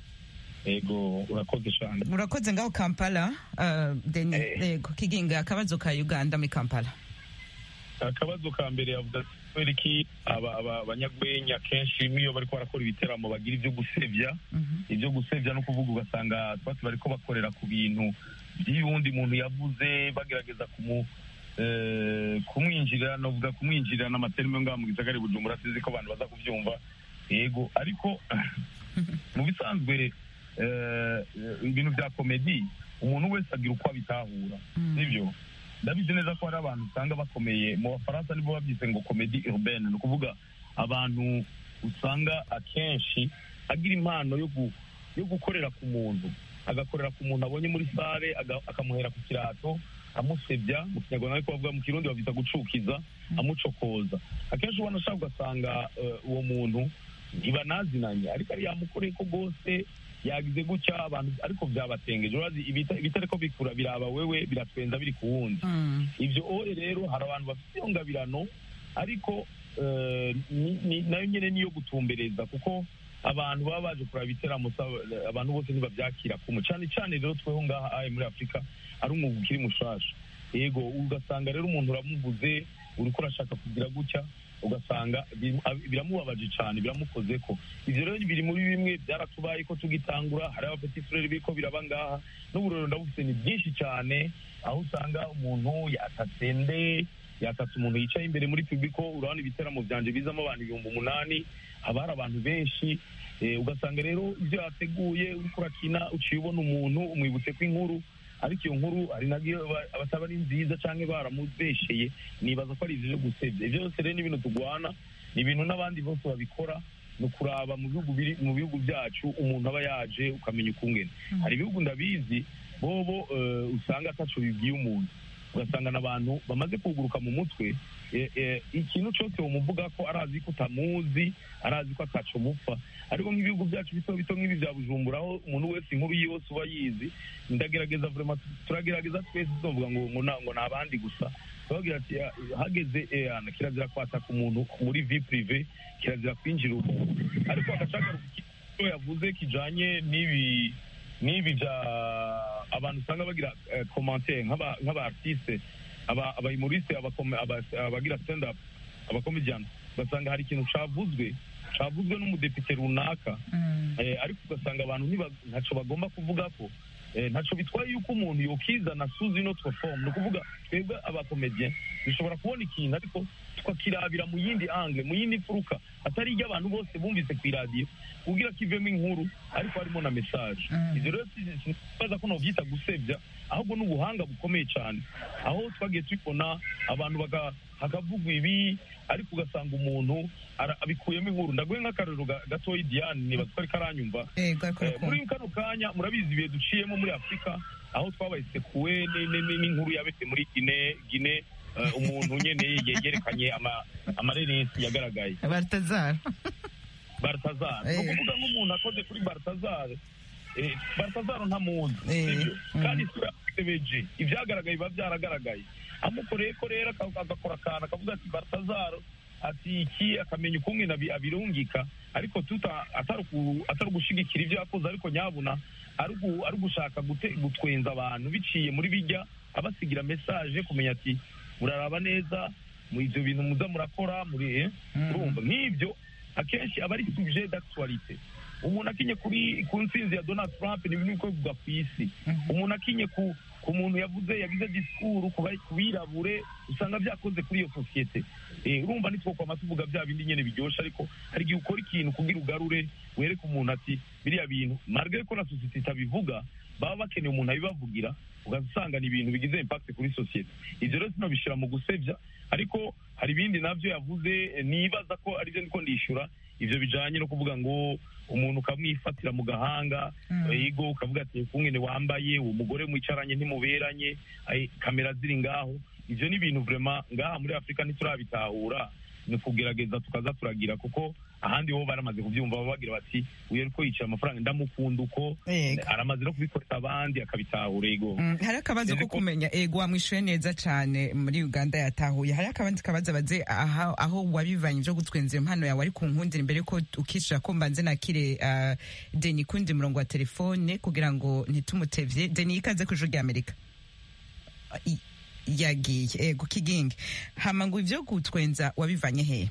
ego urakoze cyane urakoze ngaho kampala ah, deni yego kiginga akabazo ka uganda muri kampala akabazo ka mbere yavuga ati, kubera iki aba- aba- abanyagwenya kenshi n'iyo bariko barakora ibiteramo bagira ibyo gusebya ibyo gusebya no kuvuga ugasanga twati bariko bakorera ku bintu by'uwundi muntu yavuze bagerageza kumu eh, kumwinjirira novuga kumwinjirira n'amaterime ngaha mu gisagara i bujumbura sinzi ko abantu baza kubyumva yego ariko mu bisanzwe eh, ibintu bya komedi umuntu wese agira uko abitahura sibyo ndabizi neza ko hari abantu usanga bakomeye mu bafaransa nibo babyise ngo komedi urbaine ni ukuvuga abantu usanga akenshi agira impano yo gu- yo gukorera ku muntu agakorera ku muntu abonye muri sare aga- akamuhera ku kirato amusebya mu kinyarwanda ariko bavuga mu kirundi babyita gucukiza amucokoza akenshi ubona ashaka ugasanga eh, uwo muntu ntibanazinanye ariko ari yamukoreye ko rwose yagize gutya abantu ariko byabatengeje urazi ibita- ibitariko bikura biraba wewe biratwenza biri ku wundi ibyo ore rero hari abantu bafite iyo ngabirano ariko eh, ni- ni- nayo nyine niyo gutumbereza kuko abantu baba baje kuraba ibiteramo sa- abantu bose ntibabyakira kumwe cyane cyane rero tweho ngaha aye muri afurika ari umwuga ukiri mushasha yego ugasanga rero umuntu uramuvuze uriko urashaka kugira gutya ugasanga bi- ab- biramubabaje cyane biramukoze ko ivyo rero biri muri bimwe byaratubaye ko tugitangura hari abapeti frere biriko biraba ngaha n'uburero ndabufite ni byinshi cyane aho usanga umuntu yatatse nde yatatse umuntu yicaye imbere muri publiko urabona ibiteramo byanje bizamo abantu ibihumbi umunani haba hari abantu benshi eh, ugasanga rero ibyo yateguye uriko urakina uciye ubona umuntu umwibutse ko inkuru ariko iyo nkuru hari nabyo aba- abataba ari nziza cyangwa baramubesheye nibaza ko ari ivyo byo gusebya ivyo byose rero ni ibintu turwana ni ibintu n'abandi bose babikora ni ukuraba mu bihugu biri mu bihugu byacu umuntu aba yaje ukamenya ukungene hari ibihugu ndabizi bobo eh, usanga ataco bibwiye umuntu ugasanga n'abantu bamaze kuguruka mu mutwe eh, eh, ikintu cyose womuvuga ko arazi ko utamuzi arazi ko ataco mupfa ariko nk'ibihugu byacu bito bito nk'ibi bya bujumbura aho umuntu wese inkuru yose uba yizi ndagerageza vraiment turagerageza twese tuvuga ngo ngo na- ngo ni abandi gusa turagira ati "Ah, hageze eh, ana, kirazira kwataka umuntu muri vie prive kirazira kwinjira umuntu ariko agashaka icyo yavuze kijanye n'ibi n'ibi bya abantu usanga bagira eh, commentaire nk'aba nk'aba artiste aba abayumoriste abakome- aba- abagira stand up abakomedian ugasanga hari ikintu cavuzwe cavuzwe n'umudepite runaka eh, ariko ugasanga abantu ntiba- ntaco bagomba kuvuga ko eh, ntaco bitwaye yuko umuntu yokizana suzi notre forme ni ukuvuga twebwe abakomedien dushobora kubona ikintu ariko tukakirabira mu yindi angle mu yindi furuka atari iryo abantu bose bumvise ku iradiyo kugira kivemo inkuru ariko harimo na message ivyo rero sibaza ko novyita gusebya ahubwo ni ubuhanga bukomeye cyane aho twagiye tubibona abantu baga- hakavugwa ibi ariko ugasanga umuntu ara- abikuyemo inkuru ndaguhe nk'akarero ga- gatoya diane nibaza ko ariko aranyumva ego ariko Eh, muri kano kanya murabizi ibihe duciyemo muri afurika aho twabaye sekuwe ni- ni- ni- n'inkuru yabese muri gine gine eh, umuntu nyene yegerekanye ama- amareresi yagaragaye baratazara baratazara Eh. ni ukuvuga nk'umuntu akoze kuri baratazara eh, baratazara ntamuzi Eh, sibyo mm. kandi isura yamusebeje ibyagaragaye biba byaragaragaye amukoreye ko rero aka- agakora akantu akavuga ati baratazara ati iki akamenya ukungene abi- abirungika ariko tuta atari uku- atari ugushigikira ibyo yakoze ariko nyabuna ari ugu- ari ugushaka gute- gutwenza abantu biciye muri bijya abasigira message kumenya ati muraraba neza mu ivyo bintu muza murakora muri eh, urumva nk'ibyo akenshi aba ari sujet d'actualité umuntu akinye kuri ku ntsinzi ya donald trump ni ibintu bikorwa ku isi umuntu akinye ku ku muntu yavuze yagize disikuru ku ba- ku birabure usanga byakoze kuri iyo sosiyete Eh, urumva nitwokwama tuvuga bya bindi nyene biryoshe ariko hari igihe ukora ikintu kugira ugarure wereke umuntu ati biriya bintu marge ko na sosiyete itabivuga baba bakeneye umuntu abibavugira ugasanga ni ibintu bigize impact kuri sosiyete ivyo rero sinobishira mu gusebya ariko hari ibindi navyo yavuze eh, nibaza ko arivyo ndiko ndishura ivyo bijanye no kuvuga ngo umuntu ukamwifatira mu gahanga ego ukavuga ati kungene wambaye uwo mugore mwicaranye ntimuberanye ai, kamera ziri ngaho ivyo ni ibintu vraiment ngaha muri afurika ntiturabitahura ni kugerageza tukaza turagira kuko ahandi bo baramaze kubyumva baba bagira bati uyu ariko yicaye amafaranga ndamukunda uko Yego. aramaze no kubikorera abandi akabitahura ego Mm, hari akabazo ko Ariko- kumenya ego wamwishuye neza cyane muri uganda yatahuye hari akabandi kabazo baze aha- aho wabivanye byo gutwenza iyo mpano yawe ari ku nkundira imbere ko ukishira ko mbanze nakire uh, deni kundi murongo wa telefone kugira ngo ntitumutevye deni ikaze ku ijuru rya amerika I- yagiye ego kigingi hama ngo ivyo gutwenza wabivanye hehe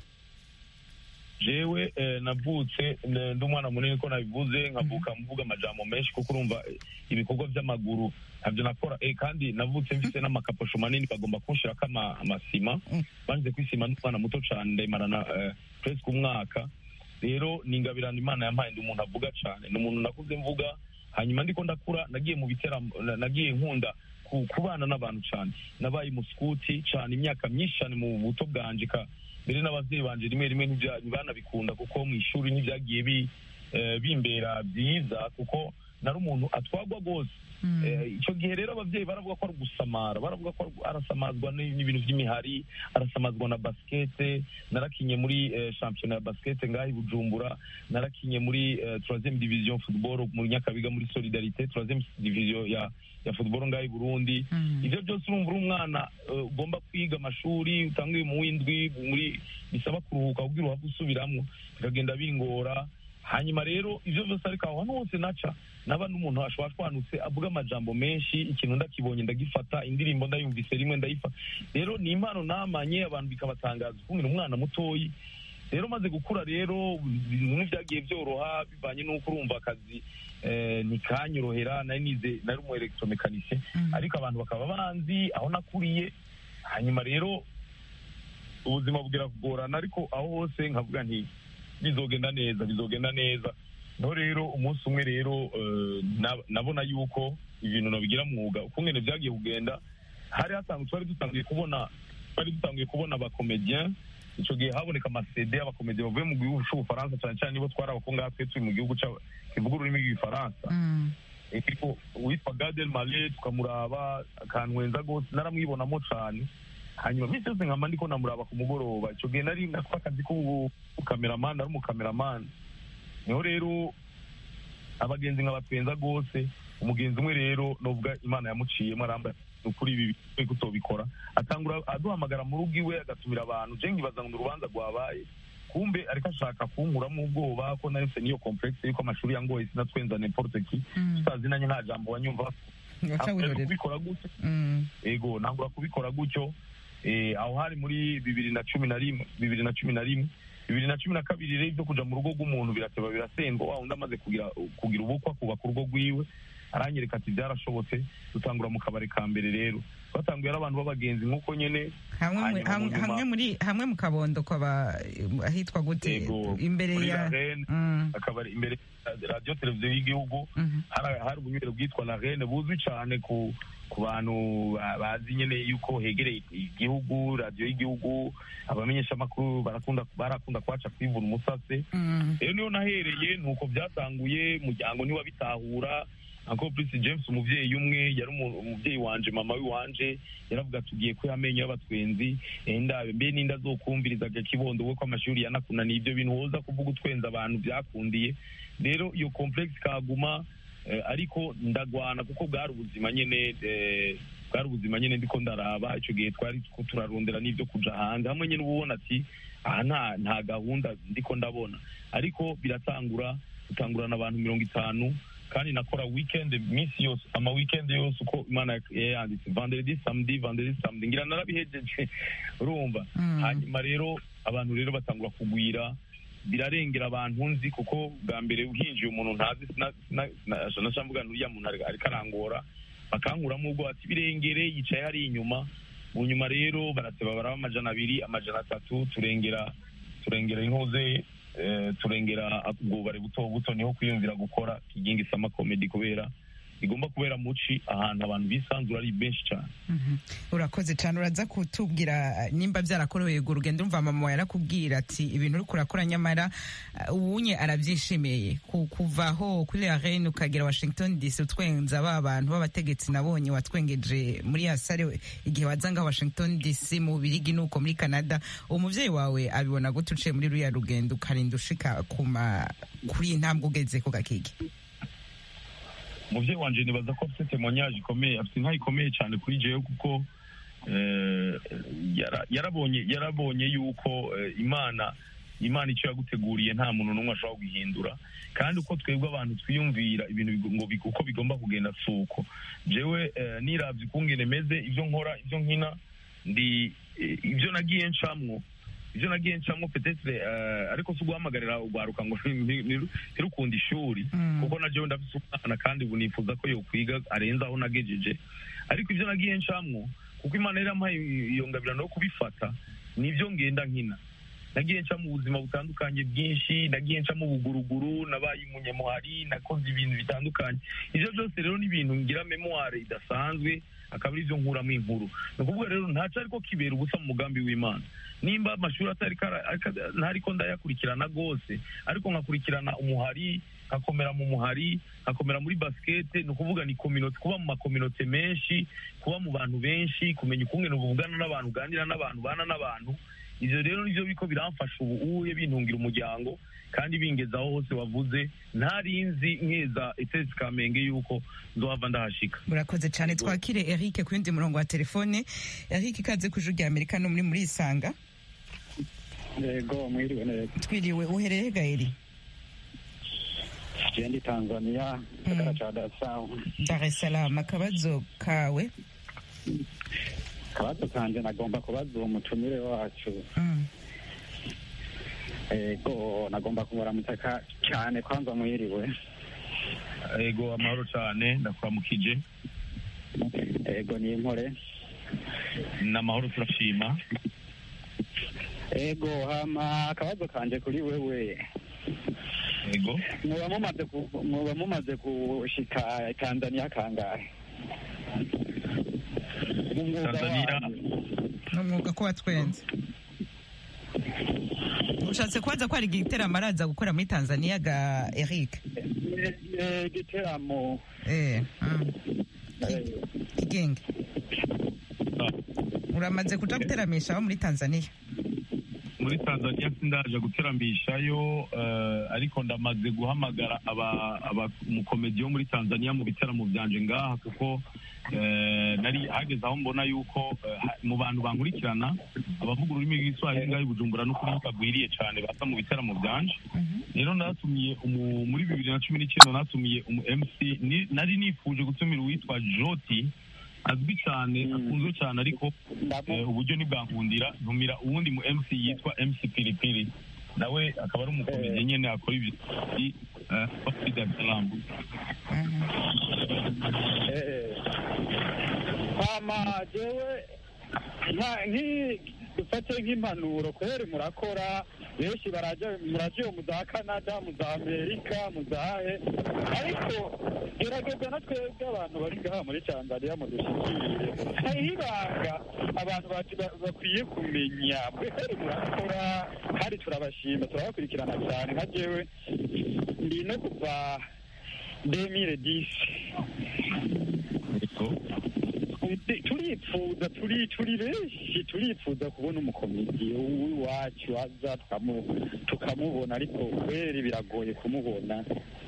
jewe eh, navutse eh, ndi umwana munini ko nabivuze nkavuka mvuga amajambo menshi kuko urumva eh, ibikorwa by'amaguru ntabyo nakora eh, kandi navutse mfite n'amakaposho manini bagomba kunshirako ama- amasima banze kwisima n'umwana muto cane ndayimarana eh, presque umwaka rero ni ingabirano imana yampaye ndi umuntu avuga cane ni umuntu nakuze mvuga hanyuma ndiko ndakura nagiye mu biteramo na- nagiye nkunda ku- kubana n'abantu cane nabaye musikuti cane imyaka myinshi cane mu buto bwanje ka mbere n'abavyeyi banje rimwe rimwe ntibya- ntibanabikunda kuko mu ishuri ntibyagiye bi eh, bimbera byiza kuko nari umuntu atwagwa rwose Eh, icyo gihe rero ababyeyi baravuga ko ari ugusamara baravuga ko ari- arasamazwa ni- n'ibintu by'imihari arasamazwa na basikete narakinye muri eh, shampiyona ya basikete ngaho i bujumbura narakinye muri eh, troisième division football mu nyakabiga muri solidarité troisième division ya ya football ngaho i burundi ivyo byose urumva uri umwana eh, ugomba kwiga amashuri utanguye mu w'indwi muri bisaba kuruhuka kugira uhave usubiramwo bikagenda bingora hanyuma rero ivyo byose ariko aho hantu hose naca naba n'umuntu ashobora twanutse avuga amajambo menshi ikintu ndakibonye ndagifata indirimbo ndayumvise rimwe ndayifata rero ni impano namanye abantu bikabatangaza ukuntu umwana mutoyi rero maze gukura rero ibintu ntibyagiye byoroha bivanye n'uko urumva akazi eh, ntikanyorohera nari nize nari umu electromekanicien ariko abantu bakaba banzi aho nakuriye hanyuma rero ubuzima bugira kugorana ariko aho hose nkavuga nti bizogenda neza bizogenda neza no rero umunsi umwe rero eh, na- nabona yuko ibintu nabigira mwuga ukungene byagiye kugenda hari hasanzwe twari dutangiye kubona twari dutangiye kubona abakomediyen icyo gihe haboneka amasede y'abakomediyen bavuye mu gihugu cy'ubufaransa cyane cyane nibo twari abakungaha twe turi mu gihugu cya- kivuga ururimi rw'igifaransa ariko uwitwa gadel male tukamuraba akantwenza rwose naramwibonamo cyane hanyuma minsi yose nkama ndiko namuraba ku mugoroba icyo gihe nari nakora akazi k'ubukameramani ari umukameramani niho rero abagenzi nkabatwenza rwose umugenzi umwe rero nubwo imana yamuciyemo arambaye ni ukuri ibi bikwiye kutobikora atangura aduhamagara mu rugo iwe agatumira abantu je nkibaza ngo ni urubanza rwabaye kumbe ariko ashaka kunkuramo ubwoba ko nari mfite n'iyo complexe yuko amashuri yangoye sinatwenza n'importe ki tutazinanye nta jambo wanyumva Waca Ntabwo wihorera. kubikora gutyo Mm. ego ntabwo kubikora gutyo eh, aho hari muri bibiri na cumi na rimwe bibiri na cumi na rimwe bibiri na cumi na kabiri rero ibyo kuja mu rugo rw'umuntu birateba birasendwa wa undi amaze kugira kugira ubukwa kubaka urugo rwiwe aranyereka ati byarashobotse dutangura mu kabari ka mbere rero twatanguye ari abantu b'abagenzi nk'uko nyene hamwe mu- hanyuma mu hamwe nyuma- hamwe muri hamwe mu kabondo kwaba ahitwa gute Ego, imbere muri ya La Reine, Mm. akabari imbere ya radiyo televiziyo y'igihugu hari hari ubunywere bwitwa la rene buzwi cyane ku ku bantu ba- bazi nyine yuko hegereye igihugu radiyo y'igihugu abamenyeshamakuru barakunda barakunda kwaca kwivuna umusase rero niyo nahereye ni uko byatanguye umuryango ntiwabitahura uncle prince james umubyeyi umwe yari umu- umubyeyi wanje mama w'iwanje yaravuga ati ugiye ko amenyo y'abatwenzi eh, ndabe mbe n'inda zokumvirizaga kibondo we ko amashuri yanakunaniye ibyo bintu woza kuvuga utwenza abantu byakundiye rero iyo complex kaguma eh, ariko ndagwana kuko bwari ubuzima nyene eh, bwari ubuzima nyene ndiko ndaraba icyo gihe twari two turarondera n'ibyo kuja hanze hamwe nyene uba ubona ati aha nta nta gahunda ndiko ndabona ariko biratangura dutangurana abantu mirongo itanu kandi nakora weekend minsi yose ama weekend yose uko imana yayanditse vendredi samedi vendredi samedi ngira narabihejeje urumva hanyuma rero abantu rero batangura kugwira birarengera abantu nzi kuko bwa mbere uhinjiye umuntu ntazi nashambuga uriya muntu ari- ariko arangora bakankuramo ubwo ati birengere yicaye hari inyuma mu nyuma rero barateba baraba amajana abiri amajana atatu turengera turengera inkoze eh, turengera ubwubare buto buto niho kwiyumvira gukora kigingi sama comedy kubera igomba kubera muci ahantu abantu bisanzura ari benshi cyane Mhm. urakoze cyane uraza kutubwira eh, nimba byarakorewe urwo rugendo umva mama wawe yarakubwira ati ibintu uri kurakora nyamara eh, ubunye arabyishimiye Ku- kuvaho kuri la reine ukagera washington dc utwenza ba bantu b'abategetsi nabonye watwengeje muri ya sare igihe waza ngaho washington dc mu birigi nuko muri canada umuvyeyi wawe abibona gute uciye muri ruriya rugendo ukarinda ushika kuma kuri iyi ntambwe ugeze ku gakigi umubyeyi wanje nibaza ko afite temoignage ikomeye afite inka ikomeye cyane kuri jewe kuko eh, yara- yarabonye yarabonye yuko eh, imana imana icyo yaguteguriye nta muntu n'umwe ashobora guhindura kandi uko twebwe abantu twiyumvira ibintu bigo- ngo big- uko bigomba kugenda si uko jewe eh, niravye ukungene meze ibyo nkora ibyo nkina ndi eh, ibyo nagiye ncamwo ibyo nagiye ncamo petetre eh, ariko si uguhamagarira urwaruka ngo ni- ni- ntirukunda ishuri kuko na jewe ndafise umwana kandi ubu nifuza ko yokwiga arenze aho nagejeje ariko ibyo nagiye ncamwo kuko imana yari yampaye iyo ngabirano yo kubifata nibyo ngenda nkina nagiye nca mu buzima butandukanye bwinshi nagiye nca mu buguruguru nabaye umunyamuhari nakoze ibintu bitandukanye ibyo byose rero ni ibintu ngira memoire idasanzwe akaba ari byo nkuramo inkuru ni ukuvuga rero ntaco ariko kibera ubusa mu mugambi w'imana nimba amashuri atari kara- aka- ntariko ndayakurikirana rwose ariko nkakurikirana umuhari nkakomera mu muhari nkakomera muri basikete ni ukuvuga ni community kuba mu makominote menshi kuba mu bantu benshi kumenya ukungene uvugana n'abantu uganira n'abantu ubana n'abantu ivyo rero nivyo biko biramfasha ubu uye bintungira umuryango kandi bingeza aho hose wavuze ntarinzi nkeza etesi kamenge yuko nzohava ndahashika murakoze cyane twakire eric ku yundi murongo wa telefone eric ikaze ku ijuru rya amerika no muri muri isanga yego mwiriwe neza twiriwe uhereye gaeri jendi tanzania gisagara ca dar es salaam dar es salaam akabazo kawe akabazo kanje nagomba kubaza uwo mutumire wacu ego nagomba kumuramutsa ka- cyane kwanza mwiriwe ego amahoro cyane ndakuramukije ego ni impore ni amahoro turashima ego hama akabazo kanje kuri wewe yego muba mumaze ku- muba mumaze gushika tanzania kangahe mu mwuga Tanzania wanyu ni umwuga ko watwenze ushatse kubaza ko hari igiteramo araza gukora muri tanzania ga eric Eh, eh, igiteramo eh mm. eh, kigenge uramaze kuja guteramisha abo muri tanzania muri tanzania sindaje guterambishayo eh, ariko ndamaze guhamagara aba- aba- umukomedi wo muri tanzania mu biteramo byanje ngaha kuko eh, nari hageze aho mbona yuko eh, ha- mu bantu bankurikirana abavuga ururimi rw'iswahili ngaho i bujumbura no kuri bagwiriye cyane baza mu biteramo byanje rero natumiye umu- muri bibiri na cumi n'icyenda natumiye umu mc ni- nari nifuje gutumira uwitwa joti azwi cyane akunzwe cyane ariko eh, uburyo ntibwankundira ntumira uwundi mu mc yitwa mc pilipili nawe akaba ari umukomedi nyine akora ibyo eh, muri dar es salaam eh. hama jewe nka- nki- dufate nk'impanuro kweri murakora benshi baraja muraja iyo mu za canada mu za amerika mu zahe ariko gerageza na twebwe abantu bari ngaha muri tanzania mudushikire hariho ibanga abantu bacu ba- bakwiye kumenya kweri murakora kandi turabashima turabakurikirana cyane nka jewe ndi no kuva demire disi turipfuza turi turi benshi turipfuza kubona umukomedi w'iwacu aza tukamu- tukamubona ariko kweri biragoye kumubona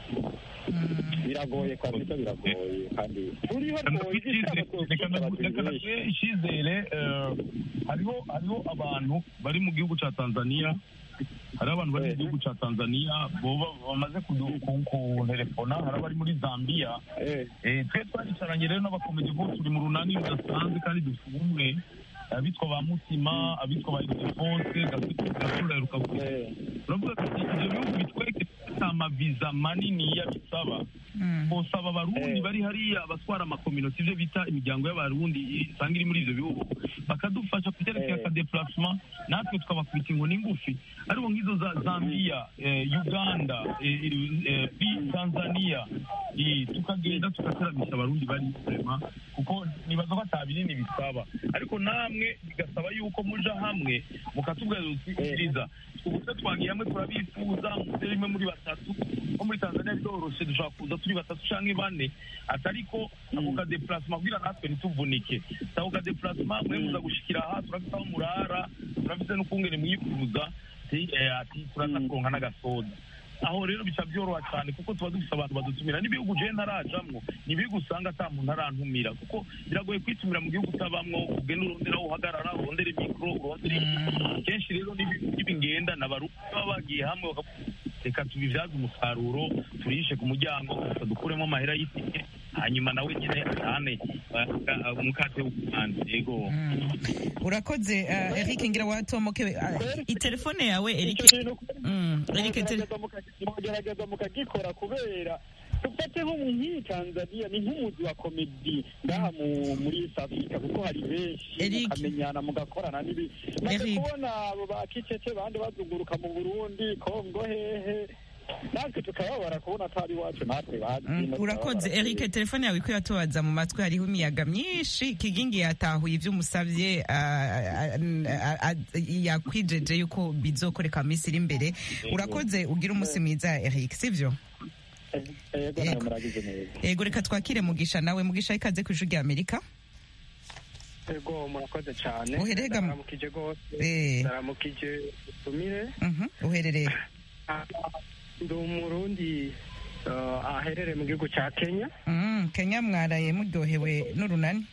biragoye kabisa biragoye kandi turiho rwose reka naguhe icyizere eh, hariho hariho abantu bari mu gihugu cya tanzania hariho abantu bari mu gihugu cya tanzania boba bamaze kudu- ku- kunterefona hari abari muri zambia Eh, twe twaricaranye rero n'abakomedi bose turi mu runani rudasanzwe kandi dufite ubumwe abitwa ba mutima abitwa ba ildefonse gasura rukavuga turavuga tuti ibyo bihugu bitwereke nta maviza manini bisaba bosaba abarundi bari hariya abatwara amakominosi ibyo bita imiryango y'abarundi isanga iri muri ibyo bihugu bakadufasha ku cyerekeye akadeplacement natwe tukabakubita inkoni ngufi ariko nk'izo za zambia eh, uganda eh, eh, eh, tanzania eh, tukagenda tugateramisha abarundi bari vrema kuko nibaza ko ata binini bisaba ariko namwe bigasaba yuko muja hamwe mukatubwira uti ubwiza ubuse twagiye hamwe turabifuza muze rimwe muri batatu nko muri tanzania biroroshe dushobora kuza turi batatu canke bane atariko ako kadeplacement kugira natwe ntituvunike ako kadeplacement mwe muza gushikira aha turafite aho murara turafite n'ukungene mwifuza ati eh, ati turaza kuronka n'agasoda aho rero bica byoroha cyane kuko tuba dufite abantu badutumira n'ibihugu je ntarajamwo ni ibihugu usanga ata muntu arantumira kuko biragoye kwitumira mu gihugu utabamwo ugenda urondera aho uhagarara urondere mikoro urondere iki. kenshi rero n'ibi ngenda n'abarundi baba bagiye hamwe bakavuga, reka tubibyaze umusaruro turishe ku muryango gusa dukuremo amahera y'itike hanyuma nawe nyine atahane uh, umukate w'umuhanzi yego urakoze uh, eric ngira watomoke uh, itelefone yawe eric Mm, eric tele- mugerageza mukagikora kubera dufate nko mu nk'iyi tanzania ni nk'umuzi wa komedi ngaha mu- muri east africa kuko hari benshi mukamenyana mugakorana n'ibi maze kubona abo ba kicece bandi bazunguruka mu burundi kongo hehe natwe tukababara kubona atari iwacu natwe bazi Mm, urakoze eric telefone yawe iko yatubaza mu matwi hariho imiyaga myinshi kigingi yatahuye ibyo umusabye ah, ah, ah, ah, yakwijeje yuko bizokoreka mu minsi iri imbere urakoze ugira umunsi mwiza eric sivyo yego nawe muragize neza yego reka twakire mugisha nawe mugisha ikaze ku ijwi rya amerika ego murakoze cyane Uherega mu- ndaramukije rwose Eh. ndaramukije utumire Mhm, uherereye ndi umurundi uh, aherereye mu gihugu cya kenya Mm, kenya mwaraye muryohewe n'urunani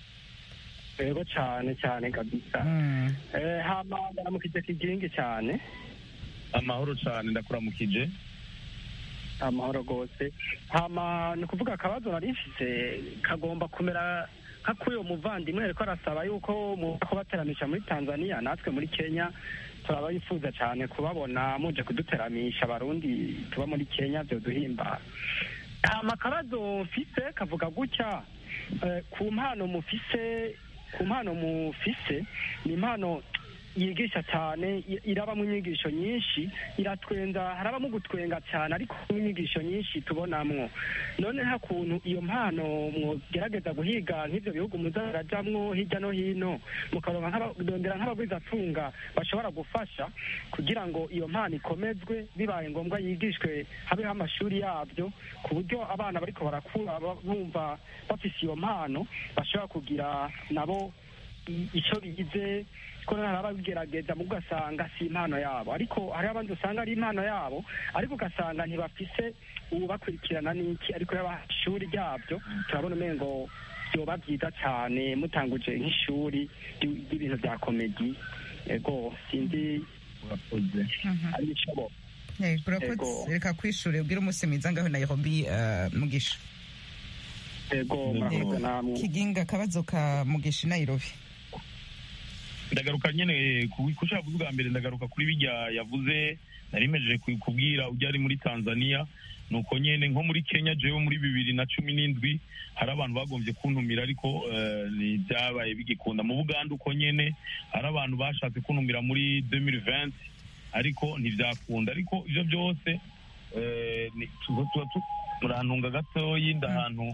ego cyane cyane kabisa Eh, hama ndaramukije kigingi cyane amahoro cyane ndakuramukije amahoro rwose hama ni ukuvuga akabazo nari mfise kagomba kumera nka k'uyo muvandimwe ariko arasaba yuko muza kubateramisha muri tanzania natwe muri kenya turaba yifuza cyane kubabona muje kuduteramisha abarundi tuba muri kenya byoduhimbara hama akabazo mfise kavuga gutya eh, ku mpano mufise ku mpano mufise ni impano yigisha cyane i- irabamo inyigisho nyinshi iratwenza harabamo gutwenga cyane ariko n'inyigisho nyinshi tubonamwo none nta kuntu iyo mpano mwogerageza guhiga nk'ibyo bihugu muzarajamwo hirya no hino mukaronka nk'abadondera nk'abagwizatunga bashobora gufasha kugira ngo iyo mpano ikomezwe bibaye ngombwa yigishwe habeho amashuri yabyo ku buryo abana bariko barakura ba- bumva bafise iyo mpano bashobora kugira nabo i- ico bigize ko hari ababigerageza mu ugasanga si impano yabo ariko hariho abandi usanga ari impano yabo ariko ugasanga ntibafise ubakurikirana n'iki ariko yaba ishuri ryabyo turabona umengo byoba byiza cyane mutanguje nk'ishuri ry- ry'ibintu bya komedi ego sinzi ari bishoboka Eh, urakoze Ego. reka kwishure ubwire umunsi mwiza ngaho nairobi eh, mugisha ego murakoze namwe kiginga akabazo ka mugisha i nairobi ndagaruka nyine ku ku cyo yavuze ubwa mbere ndagaruka kuri bijya yavuze nari mejeje ku- kubwira ujya ari muri tanzania nuko nyine nko muri kenya jewe muri bibiri na cumi n'indwi hari abantu bagombye kuntumira ariko eh, ntibyabaye bigikunda mu buganda uko nyine hari abantu bashatse kuntumira muri 2020 ariko ntibyakunda ariko ibyo byose eh, ni- tuba tuba tu- murantunga gatoyi ndahantu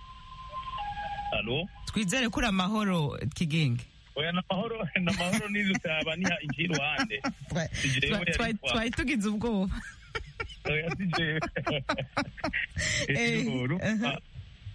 alo twizere ko uri amahoro kiginga oya na mahoro na mahoro nizo cyaba niha inji iruhande Twa- Si jewe twa- yari twa- kwa- twari tugize ubwoba oya si jewe Eh, Ejuru, aha. ah,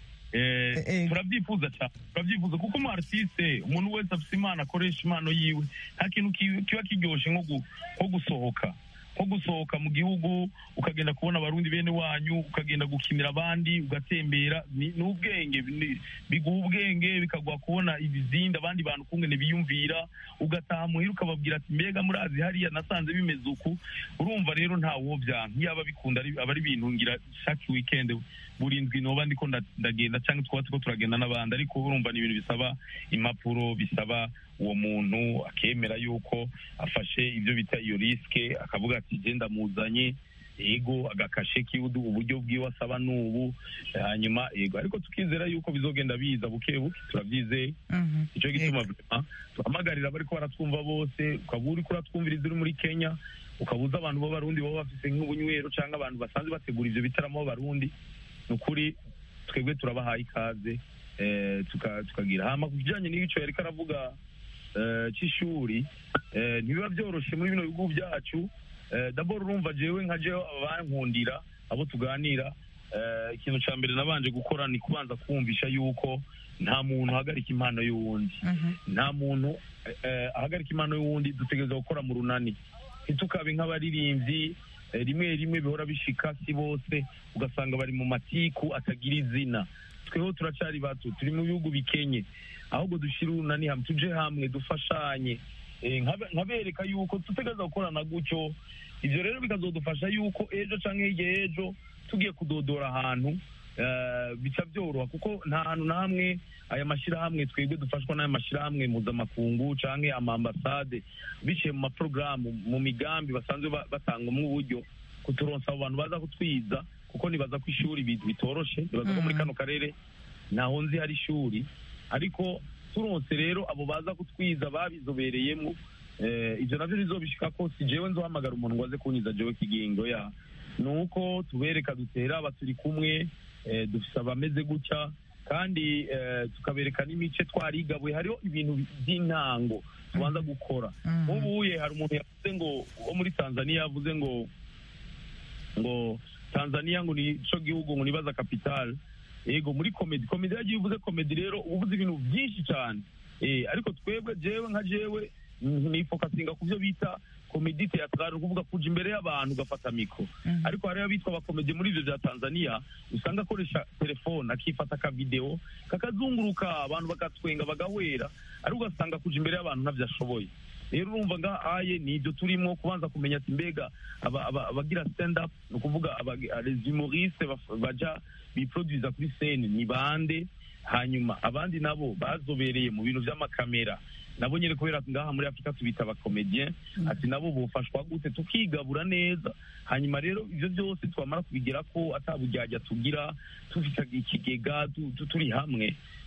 eh, turabyifuza cyane turabyifuza kuko umu artiste umuntu wese afite impano akoresha impano yiwe nta kintu ki- kiba kiryoshye nko gu- nko gusohoka nko gusohoka mu gihugu ukagenda kubona abarundi bene wanyu ukagenda gukinira abandi ugatembera ni ni ubwenge ni- biguha ubwenge bikaguha kubona ibizindi abandi bantu ukungene biyumvira ugataha muhira ukababwira ati mbega murazi hariya nasanze bimeze uku urumva rero nta wobyanka iyaba bikunda ari- aba ari ibintu ngira chaque weekend buri ndwi noba ndiko nda- ndagenda cyangwa twaba turiko turagenda n'abandi ariko urumva ni ibintu bisaba impapuro bisaba uwo muntu akemera yuko afashe ibyo bita iyo risike akavuga ati je ndamuzanye ego agakashe kiudu uburyo bwiwe asaba n'ubu hanyuma ego ariko tukizera yuko bizogenda biza buke buke turabyizeye icyo gituma vraiment tuhamagarira abariko baratwumva bose ukaba uriko uratwumviriza uri muri kenya ukabuza abantu b'abarundi baba bafise nk'ubunywero cyangwa abantu basanzwe bategura ivyo bitaramo b'abarundi ni ukuri twebwe turabahaye ikaze eh, tuka- tukagira hama ku kijanye n'ico yariko aravuga eh, c'ishuri eh, ntibiba vyoroshe muri bino bihugu byacu eh, dabord urumva jewe nka jewe abankundira abo tuganira eh, ikintu ca mbere nabanje gukora ni kubanza kumvisha yuko nta muntu ahagarika impano y'uwundi nta muntu eh, ahagarika impano y'uwundi dutegereza gukora mu runani ntitukabe nk'abaririmbyi eh, rimwe rimwe bihora bishika si bose ugasanga bari mu matiku atagira izina tweho turacari bato turi mu bihugu bikenye ahubwo dushire urunani hamwe tuje hamwe dufashanye Eh, nkabe- nkabereka yuko tutegereza gukorana gutyo ivyo rero bikazodufasha yuko ejo canke hirya y'ejo tugiye kudodora ahantu eh, bica byoroha kuko nta hantu na hamwe aya mashyirahamwe twebwe dufashwa n'aya mashyirahamwe mpuzamakungu canke amambasade biciye mu maporogaramu mu migambi basanzwe ba- batangamo uburyo kuturonsa abo bantu baza kutwiza kuko nibaza ko ishuri bi- bitoroshe nibaza ko muri kano karere ntaho nzi hari ishuri ariko turonse rero abo baza kutwiza babizobereyemo eh, ivyo navyo bizobishika ko si jewe nzohamagara umuntu ngo aze kunyiza jewe kigingo ya nuko tubereka dutera aba turi kumwe eh, dufise abameze gutya kandi eh, tukabereka n'imice twarigabuye hariho ibintu by'intango tubanza gukora nk'ubuye hari umuntu yavuze ngo wo muri tanzania yavuze ngo ngo tanzania ngo ni co gihugu ngo nibaza capital yego muri komedi komedi yagiye uvuze komedi rero uba uvuze ibintu byinshi cyane eh, ariko twebwe jewe nka jewe nifokasinga ku byo bita komedi teatrale ukuvuga kuja imbere y'abantu ugafata mikro ariko hariho abitwa abakomedi muri ivyo vya tanzania usanga akoresha telefone akifata akavideo kakazunguruka abantu bagatwenga bagahwera ariko ugasanga kuja imbere y'abantu ntavyo ashoboye rero urumva nga aye ni ibyo turimo kubanza kumenya ati mbega aba- aba- abagira stand up ni ukuvuga aba- les humoristes baf- baja biproduza kuri scene ni bande hanyuma abandi nabo bazobereye mu bintu vy'amakamera nabo nyene kubera ngaha muri afurika tubita abakomedien ati nabo bofashwa gute tukigabura neza hanyuma rero ivyo byose twamara kubigera ko ataburyarya tugira tufite ikigega tu- tu- turi hamwe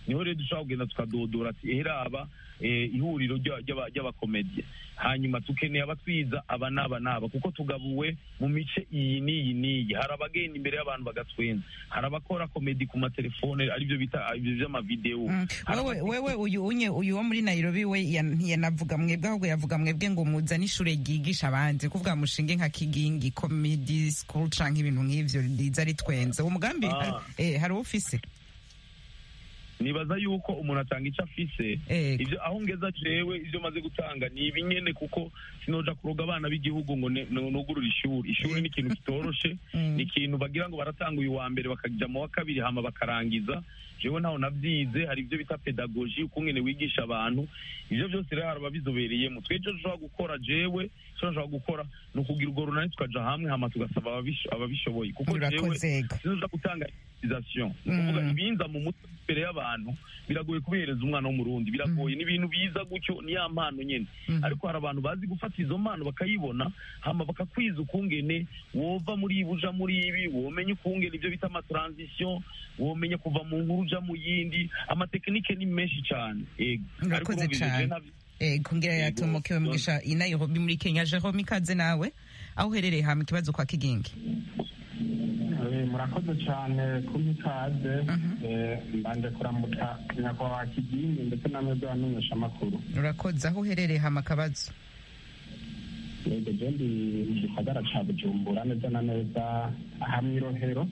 niho rero dushobora kugenda tukadodora ati eheraba ihuriro ry'abakomediye hanyuma tukeneye abatwiza aba n'aba n'aba kuko tugabuwe mu mice iyi n'iyi n'iyi hari abagenda imbere y'abantu bagatwenza hari abakora komedi ku matelefone aribyo bita ibyo by'amavidewo wewe wewe uyu unye uyu wo muri Nairobi we yanavuga mwebwe ahubwo yavuga mwebwe ngo muzane ishure ryigisha abandi kuvuga mushinge nka kigingi comedy school canke ibintu nk'ivyo riza ritwenze uwo mugambi eh hari ufise nibaza yuko umuntu atanga icyo afise ibyo aho ngeza jewe ibyo maze gutanga ni ibinyene kuko sinoja kuroga abana b'igihugu ngo nugurure ishuri ishuri ni ikintu kitoroshe ni ikintu bagira ngo baratanga uyu wa mbere bakaja mu wa kabiri hama bakarangiza jewe ntaho navyize hari ibyo bita pedagogi ukungene wigisha abantu ivyo byose rero hari ababizobereyemo twejo dushobora gukora jewe icyo nshobora gukora ni ukugira urwo runani tukaja hamwe hama tugasaba ababishoboye kuko jewe sinoja gutanga civilisation ukuvuga ibinza mu mutwe imbere y'abantu biragoye kubihereza umwana w'umurundi biragoye ni ibintu biza gutyo ni ya mpano nyene ariko hari abantu bazi gufata izo mpano bakayibona hama bakakwiza ukungene wova muri ibi uja muri ibi womenya ukungene ibyo bita amatransition womenya kuva mu nkuru uja mu yindi amatekinike ni menshi cyane yego urakoze cyane kungira yatumukiwe mugisha i Nairobi muri Kenya Jerome ikaze nawe aho uherereye hama ikibazo kwa kigingi murakoze cyane kumpa ikaze mbanje kuramutsa nyakubahwa kigingi ndetse namwe bw'abamenyesha amakuru urakoze aho uherereye hama akabazo yego je ndi mu gisagara ca bujumbura neza na neza aha mw'irohero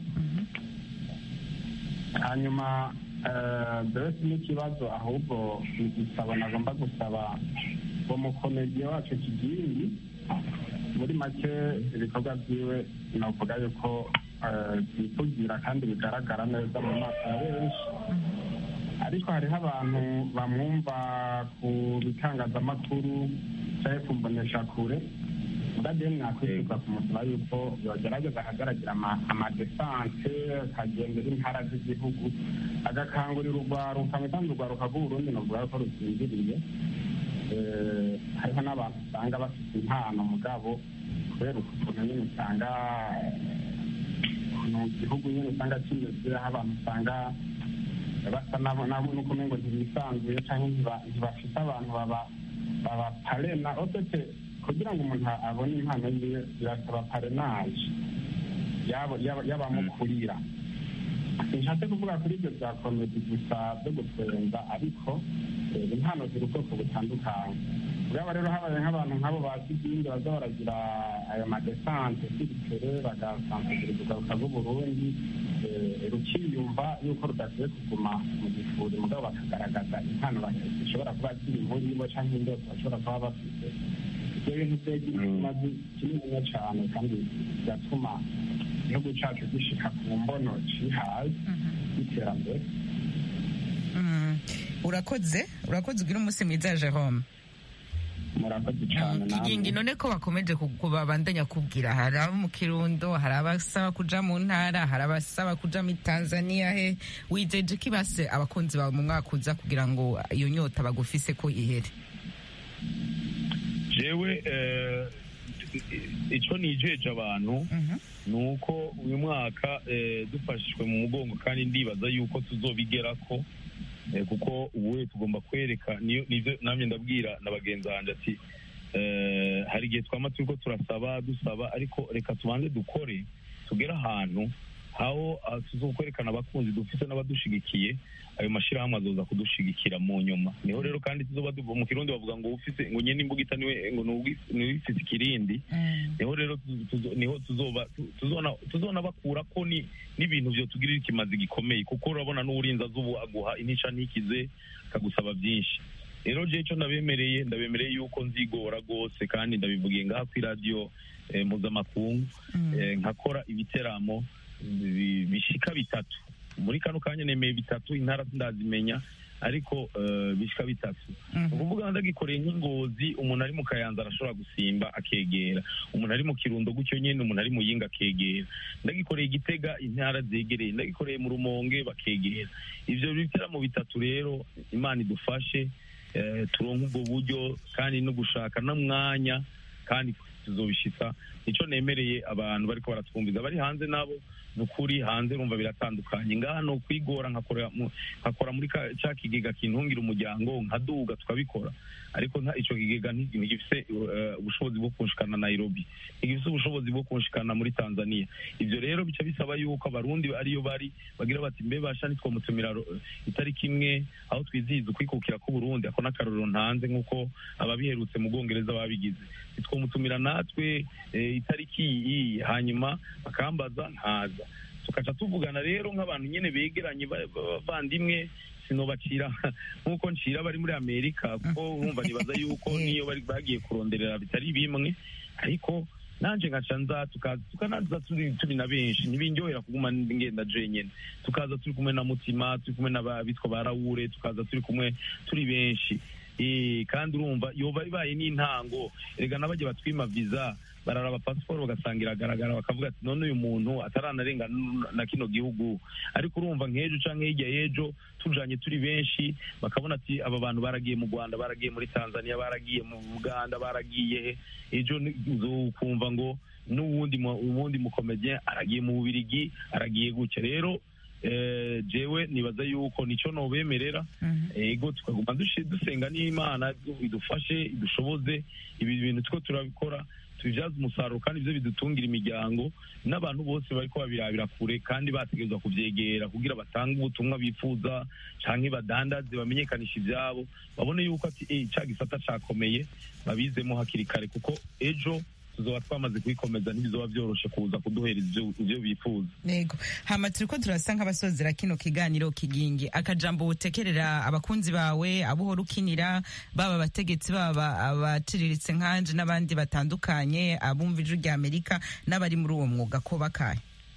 hanyuma mbese n'ikibazo ahubwo igisabo nagomba gusaba uwo mukomediye wacu kigingi muri make ibikorwa byiwe navuga yuko byivugira kandi bigaragara neza mu maso ya benshi ariko hariho abantu bamwumva ku bitangazamakuru cyangwa ku mboneshakure muradiyo mwakwisuka kumusaba yuko yogerageza akagaragira amadesanse akagendera intara z'igihugu agakangurira urwaruka kandi urwaruka rw'uburundi navuga ko rusinziriye hariho n'abantu usanga bafite impano mugabo kubera ukuntu nyine usanga mu gihugu nyine usanga kimeze aho abantu usanga basa nabo nuko ngo ntibisanzuye cyangwa ntibafite abantu baba parena odete kugira ngo umuntu abone impano yiwe birasaba parenaje y'abamukurira sinshatse kuvuga kuri ibyo bya komedi gusa byo gutwenza ariko impano ziri ubwoko butandukanye ubwabo rero habaye nk'abantu nk'abo bazi ibindi baza baragira ayo madesante sirikere bagasanzagura urugaruka rw'uburundi rukiyumva yuko rudakwiye kuguma mu gifuri mugabo bakagaragaza impano zishobora kuba ziri muri bo cyangwa indoto bashobora kuba bafite ibyo bintu byagira ikimazi kininiya cyane kandi bigatuma igihugu cyacu gishika ku mbono cihaye y'iterambere urakoze urakoze ugira umunsi mwiza jerome murakoze cyane kigingi none ko bakomeje babandanya kubwira hari abo mu kirundo hari abasaba kuja mu ntara hari abasaba kuja muri tanzania he wijeje ko ibase abakunzi bawe mu mwaka uza kugira ngo iyo nyota bagufise ko ihere jewe icyo nijeje abantu ni uko uyu mwaka dufashijwe mu mugongo kandi ndibaza yuko tuzobigera ko kuko ubu tugomba kwereka nibyo namwe ndabwira na bagenzi banjye ati hari igihe twaba turi ko turasaba dusaba ariko reka tubanze dukore tugere ahantu aho tuzokwerekana abakunzi dufite n'abadushigikiye ayo mashyirahamwe azoza kudushigikira mu nyuma niho rero kandi tuzoba mu kirundi bavuga ngo ufite ngo nyine imbugita niwe ngo niwe ufite ikirindi niho rero niho tuzoba tuzona bakura ko ni n'ibintu byo tugirira ikimazi gikomeye kuko urabona n'uburinzi azubu aguha intica ntikize akagusaba byinshi rero je icyo ndabemereye ndabemereye yuko nzigora rwose kandi ndabivugiye ngaha kuri radiyo mpuzamakungu nkakora ibiteramo bishika bitatu muri kano kanya nemeye bitatu intara ndazimenya ariko bishika bitatu ni ukuvuga ndagikoreye nk'ingozi umuntu ari mu kayanza arashobora gusimba akegera umuntu ari mu kirundo gutyo nyine umuntu ari mu yinga akegera ndagikoreye igitega intara zegereye ndagikoreye mu rumonge bakegera ibyo biteramo bitatu rero imana idufashe turonke ubwo buryo kandi no gushaka n'umwanya kandi tuzobishitsa nicyo nemereye abantu bariko baratwumviza bari hanze nabo ni ukuri hanze urumva biratandukanye ngaha ni ukwigora nkakora mu- nkakora muri ka- ca kigega kintungira umuryango nkaduga tukabikora ariko nta ico kigega nti- ntigifise eh, ubushobozi bwo kunshikana nairobi ntigifise ubushobozi bwo kunshikana muri tanzania ivyo rero bica bisaba yuko abarundi ariyo bari bagira bati mbe basha nitwomutumira ro- itariki imwe aho twizihiza ukwikukira k'uburundi ako n'akarorero ntanze nk'uko ababiherutse mu bwongereza babigize nitwomutumira natwe eh, itariki iyi hanyuma bakambaza nkaza tukaca tuvugana rero nk'abantu nyene begeranye ba- ba- bavandimwe sinobacira nk'uko ncira bari muri amerika kuko urumva nibaza yuko niyo bari bagiye kuronderera bitari bimwe ariko nanje nkaca nza tukaza tukanaza turi turi na benshi ntibindyohera kuguma ngenda jenyene tukaza turi kumwe na mutima turi kumwe n'abitwa ba rawure tukaza turi kumwe turi benshi Eh, kandi urumva yoba ibaye n'intango erega n'abajya batwima visa bararaba pasiporo bagasanga iragaragara bakavuga ati none uyu muntu ataranarenga n- na kino gihugu ariko urumva nk'ejo canke hirya y'ejo tujanye turi benshi bakabona ati aba bantu baragiye mu rwanda baragiye muri tanzania baragiye mu uganda baragiye he ejo ni- uzokumva ngo n'uwundi mu- uwundi mukomedien aragiye mu bubirigi aragiye gutya rero eh, jewe nibaza yuko nico nobemerera ego tukaguma dushi- dusenga n'imana du- idufashe idushoboze ibi bintu two turabikora tubibyaza umusaruro kandi ibyo bidutungira imiryango n'abantu bose bariko babirabira kure kandi bategerezwa kuvyegera kugira batange ubutumwa bifuza canke badandaze bamenyekanisha ivyabo babone yuko ati eh, ca gisata cakomeye babizemo hakiri kare kuko ejo tuzoba twamaze kubikomeza ntibizoba vyoroshe kuza kuduhereza ivyo- ivyo bifuza Yego. Hama turiko turasa nk'abasozera kino kiganiro kigingi akajambo utekerera abakunzi bawe abo uhora ukinira baba abategetsi baba abaciriritse nkanje n'abandi batandukanye abumva ijwi rya Amerika n'abari muri uwo mwuga ko bakaye.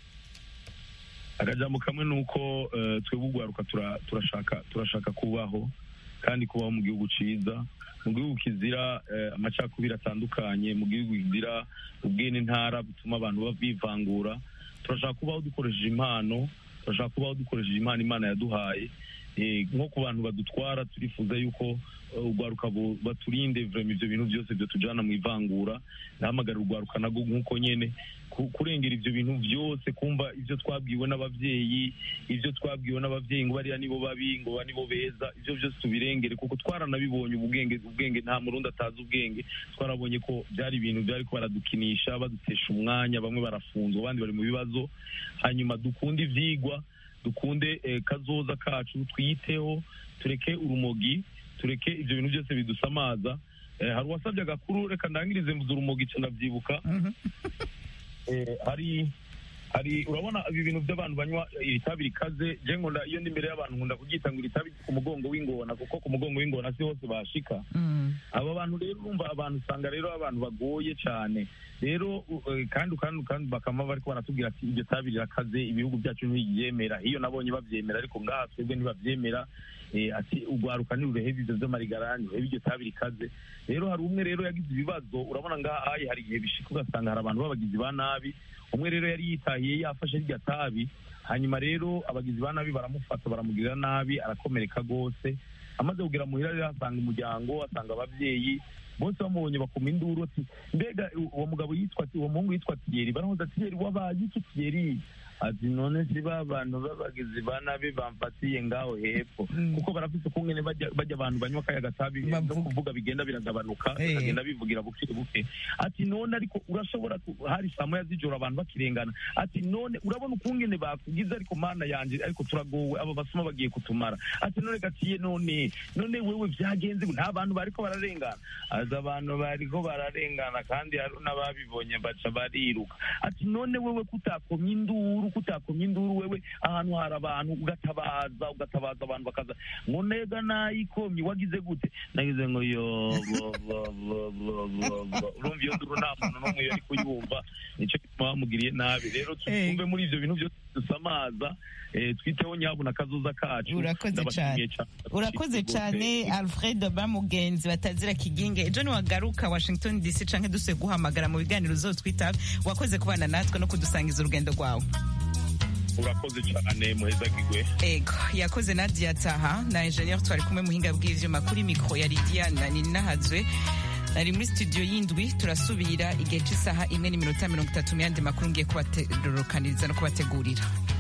akajambo kamwe ni uko eh, twebwe ugwaruka tura- turashaka turashaka kubaho kandi kubaho mu gihugu ciza mu gihugu kizira eh, amacakubiri atandukanye mu gihugu kizira ubwene ntara butuma abantu ba- bivangura turashaka kubaho dukoresheje impano turashaka kubaho dukoresheje impano imana yaduhaye Eh, nko ku bantu badutwara turifuza yuko eh, urwaruka bu- baturinde vrema ivyo bintu byose byo tujana mu ivangura ndahamagarira urwaruka nago nk'uko nyene ku- kurengera ivyo bintu byose kumva ivyo twabwiwe n'abavyeyi ivyo twabwiwe n'abavyeyi ngo bariya nibo babi ngo ba nibo beza ivyo byose tubirengere kuko twaranabibonye ubwenge ubwenge nta murundi atazi ubwenge twarabonye ko byari ibintu byari ko baradukinisha badutesha umwanya bamwe barafunzwe abandi bari mu bibazo hanyuma dukunde ivyigwa dukunde eh, kazoza kacu twiyiteho tureke urumogi tureke ivyo bintu byose bidusamaza Eh, hari uwasabye agakuru reka ndangirize mvuze urumogi ca ndavyibuka Eh, hari hari urabona ibi bintu by'abantu banywa iri tabi rikaze je nkunda iyo ndi imbere y'abantu nkunda kuryita ngo iri tabi ku mugongo w'ingona kuko ku mugongo w'ingona si hose bashika aba bantu rero urumva abantu usanga rero abantu bagoye cyane rero u- eh, kandi kandi kandi bakama bariko baratubwira ati iryo tabi rirakaze ibihugu byacu ntibyemera iyo nabonye bavyemera ariko ngaha twebwe ntibavyemera eh, ati ugwaruka ntirurehebe ivyo vy'amarigarani urebe iryo tabi rikaze rero hari umwe rero yagize ibibazo urabona ngaha ayi hari igihe bishika ugasanga hari abantu b'abagizi ba nabi umwe rero yari yitahiye yafashe rya tabi hanyuma rero abagizi ba nabi baramufata baramugirira nabi arakomereka rwose amaze kugera muhira rero asanga umuryango asanga abavyeyi bose bamubonye bakuma induru ati mbega uwo mugabo yitwa ati uwo muhungu yitwa tiyeri baramuza ati tiyeri wabaye iki tiyeri ati none si ba bantu b'abagizi ba nabi bamfatiye ngaho hepfo kuko barafise ukungene bajya bajya abantu banywa kaya gatabi no kuvuga bigenda biragabanuka Eh. bakagenda bivugira buke buke ati none ariko urashobora ku- hari saa moya z'ijoro abantu bakirengana ati none urabona ukungene bakugize ariko mana yanje ariko turagowe aba basuma bagiye kutumara ati none gatiye none none wewe vyagenze gute? nta bantu bariko bararengana aza abantu bariko bararengana kandi hari n'ababibonye baca bariruka ati none wewe kutakomye induru kutakomye induru wewe ahantu hari abantu ugatabaza ugatabaza abantu bakaza ngo nega nayikomye wagize gute nagize ngo yo bo bo bo bo bo bo urumva iyo nduru nta muntu n'umwe yari kuyumva nicyo gituma bamugiriye nabi rero twumve muri ivyo bintu byose dusamaza eh, twiteho nyabuna akazoza kacu urakoze Ndabashimiye cyane urakoze cyane alfred bamugenzi batazira kiginge ejo niwagaruka washington dc canke dusuye guhamagara mu biganiro uzotwita wakoze kubana natwe no kudusangiza urugendo rwawe urakoze cyane muhezagirwe ego yakoze nadia taha na ingenieur twari kumwe muhinga bw'ivyuma kuri mikro ya lidia na ninahazwe nari muri studio y'indwi turasubira igihe cy'isaha imwe n'iminota mirongo itatu mu yandi makuru ngiye kubaterukaniriza no kubategurira